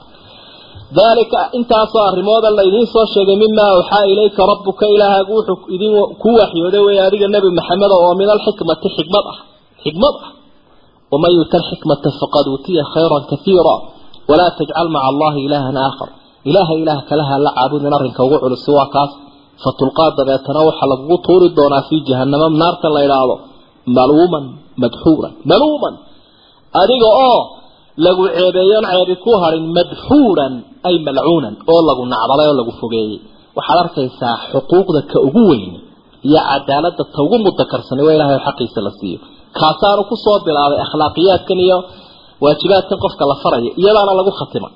dalika intaasoo arrimooda la idiin soo sheegay mimaa awxaa ilayka rabbuka ilaahaagu wuxuu idin ku waxyooday wey adiga nebi maxamed oo min alxikmati xikmad ah xikmad ah waman yuta alxikmata faqad uutiya khayran kaiira walaa tajcal maca allahi ilaahan aakhar ilaaha ilaah kalaha la caabudin arrinka ugu culus waa kaas fatulqaa dabeetana waxaa lagugu tuuri doonaa fii jahanamo naarta la idhaahdo maluuman madxuuran maluuman adiga oo lagu ceebeeyoon ceebi ku harin madxuuran ay malcuunan oo lagu nacdalay oo lagu fogeeyey waxaad arkaysaa xuquuqda ka ugu weyn iyo cadaalada ta ugu mudakarsani waa ilahay xaqiisa la siiyo kaasaanu kusoo bilaabay akhlaaqiyaadkan iyo waajibaadkan qofka la faraya iyadaana lagu khatimay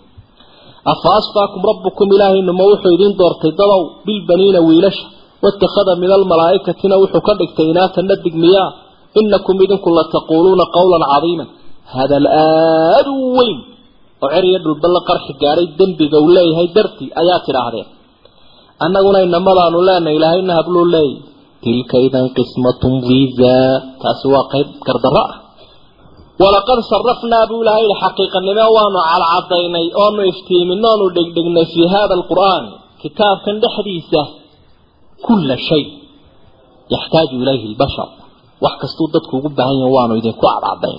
afa asfaakum rabbukum ilaahaynuma wuxuu idiin doortay dadow bilbaniina wiilasha watakhada min almalaaikatina wuxuu ka dhigtay inaata nadig miyaa inakum idinku lataquuluuna qawlan cadiiman hadal aada u weyn oo cer iyo dhulballa qarxi gaadhay dembiga uu leeyahay dartii ayaa tidhaahdeen annaguna inamadaanu leenahay ilaahayna habluu leeyay tilka idan qismatun viisa taasi waa qayb gardarro ah walaqad sarafnaa buu ilahay yihi xaqiiqanimo waanu cadcadaynay oonu iftiimin oonu dhegdhegnay fii hada alqur'aani kitaabkan dhexdiisa kulla shay yaxtaaju ilayhi lbashar wax kastuu dadku ugu baahan yahin waanu idinku cadcadayn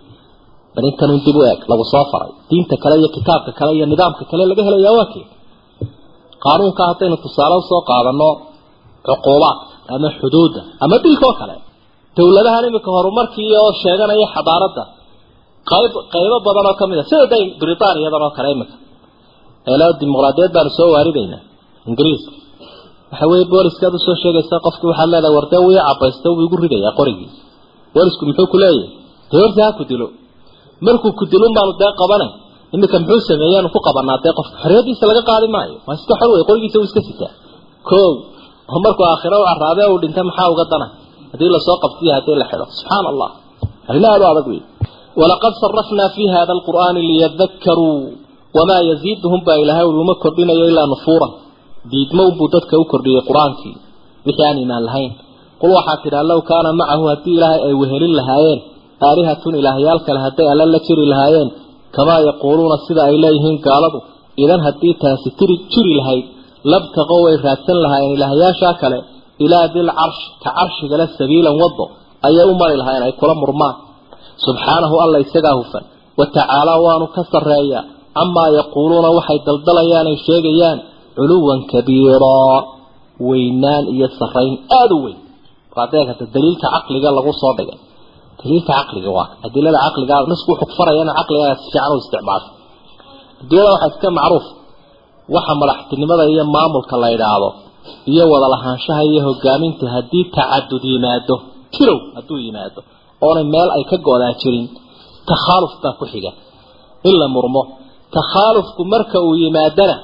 bal intanun dib u eeg lagu soo faray diinta kale iyo kitaabka kale iyo nidaamka kale laga helayaa waa kee qaanuunka haddaynu tusaale usoo qaadano cuquubaad ama xuduudda ama dilkoo kale dawladahan iminka horumarkii oo sheeganaya xadaaradda qayb qaybo badan oo kamid a sida day britaaniyadan oo kale iminka eelo dimuqraadiyad baanu soo waaridaynaa ingiriiska waxa weeye booliskaad usoo sheegaysa qofkii waxaad leedahay wardee wii cabaysta wuu igu ridayaa qorigii boolisku muxuu ku leeyahay dee horta ha ku dilo markuu ku dilun baanu dee qabanay iminka muxuu sameeyaanu ku qabanaa dee qofka xorriyadiisa laga qaadi maayo waa iska xor wey qorigiisa uu iska sitaa ko oo markuu aakhiro u caraabe uu dhintay maxaa uga dana haddii lasoo qabtiyo haddii la xidho subxaana allah arrin aada u adag wey walaqad sarafnaa fi hada alqur'aani liyadakaruu wamaa yaziiduhum baa ilaahay uma kordhinayo ilaa nufuura diidmo unbuu dadka u kordhiyey qur-aankii wixii aan imaan lahayn qul waxaa tidhaa low kaana macahu haddii ilaahay ay wehelin lahaayeen aalihatun ilaahyaal kale hadday alla la jiri lahaayeen kamaa yaquuluuna sida ay leeyihiin gaaladu idan haddii taasi tiri jiri lahayd labtaqo way raadsan lahaayeen ilaahyaashaa kale ilaa dil carshi ka carshigale sabiilan wado ayay u mari lahaayeen ay kula murmaan subxaanahu alla isagaa hufan wa tacaalaa waanu ka sarreeyaa camaa yaquuluuna waxay daldalayaan ay sheegayaan culuwan kabiiraa weynaan iyo sarrayn aada u weyn adeegata daliilka caqliga lagu soo dhigay daliilka caqliga waa adilada caqliga nasku wuxuu ku faraya in caqliga si fiican u isticmaasho adilada waxaa iska macruuf waxa madaxtinimada iyo maamulka la yidhaahdo iyo wada lahaanshaha iyo hogaaminta haddii tacadud yimaado tirow hadduu yimaado oonay meel ay ka go-daa jirin takhaaluf baa ku xiga in la murmo takhaalufku marka uu yimaadana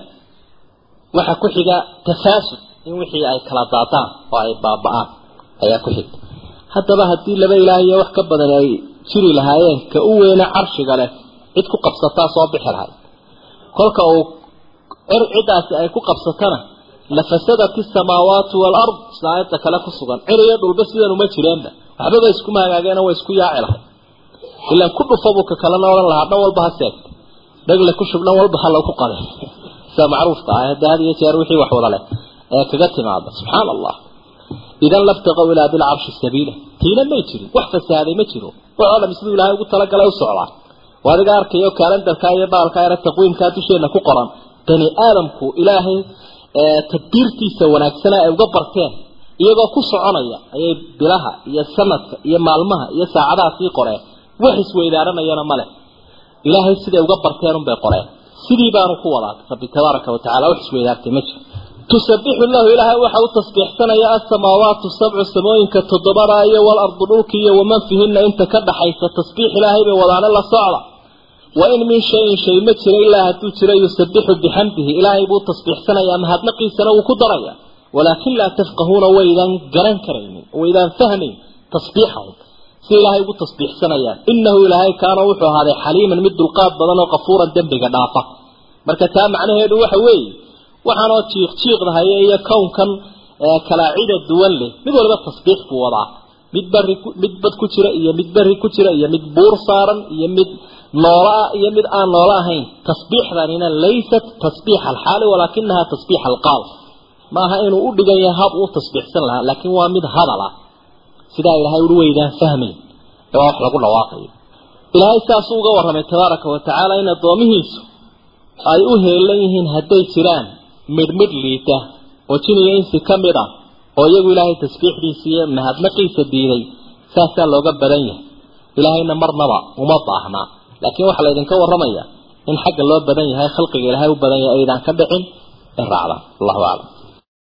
waxa ku xiga tafaasud in wixii ay kala daadaan oo ay baaba-aan ayaa ku xigta haddaba haddii laba ilaah iyo wax ka badan ay jiri lahaayeen ka u weyna carshiga leh cid ku qabsataa soo bixi lahay kolka uu cir ciddaasi ay ku qabsatana lafasadat isamaawaatu waalard sida aayadda kale ku sugan cir iyo dhulba sidan uma jireenba waxbaba iskuma hagaageena way isku yaaci lahay ilaan ku dhufabuu ka kalena odhan lahaa dhan walba ha seegta dhagle ku shub dhan walba ha lagu qaday sida macruufka ah hadda had iyo jeer wixii wax wada leh ee kaga timaada subxaana allah idan laftaqow ilaa dilcarshi sabiila tiina may jirin wax fasaaday ma jiro waxoo dham siduu ilaahay ugu talagalay u socdaa waa adiga arkayo kaalendarka iyo baalka era taqwiimkaa dusheena ku qoran bani aadamku ilaahay tadbiirtiisa wanaagsana ay uga barteen iyagoo ku soconaya ayay bilaha iyo sanadka iyo maalmaha iyo saacadaha sii qoreen wax isweydaaranayana male ilaahay siday uga barteen unbay qoreen sidii baanu ku wadaa rabbi tabaaraka watacaala wax isweydaartay ma jiro tusabixu lahu ilaahay waxa u tasbiixsanaya asamaawaatu sabcu samooyinka toddobada iyo walardu dhulka iyo waman fihina inta ka dhaxaysa tasbiix ilaahay bay wadaane la socda wa in min shayin shay ma jiro ilaa hadduu jiro yusabixu bixamdihi ilaahay buu tasbiixsanaya mahadnaqiisana wuu ku daraya walaakin laa tafqahuuna waydaan garan karaynin waydaan fahmayn tasbiixahum si ilaahay ugu tasbiixsanayaan inahu ilaahay kaana wuxuu ahaaday xaliiman mid dulqaad badan oo qafuuran dembiga dhaafa marka taa macnaheedu waxa weeye waxaanoo jiiq jiiqdahaya iyo kownkan kalaacida duwan leh mid waliba tasbiix buu wadaa mid bari mid bad ku jira iyo mid beri ku jira iyo mid buur saaran iyo mid noola ah iyo mid aan noola ahayn tasbiixdanina laysat tasbiix alxaali walaakinaha tasbiix alqaal maaha inuu u dhigan yahay hab uu tasbiixsan lahaa laakiin waa mid hadal ah sidaa ilaahay uri weydaan fahmayn ee waa wax lagu dhawaaqayo ilaahay saasuu uga warramay tabaaraka wa tacaala in addoomihiisu ay u heelan yihiin hadday jiraan midhmidh liita oo jiniga insi ka mid ah oo iyagu ilaahay tasbiixdiisa iyo mahadnaqiisa diiday saasaa looga badan yahay ilaahayna marnaba uma baahnaa laakiin waxaa laydinka warramaya in xagga loo badan yahay khalqiga ilaahay u badan yahay aydaan ka dhicin in raacdaan allahu aclam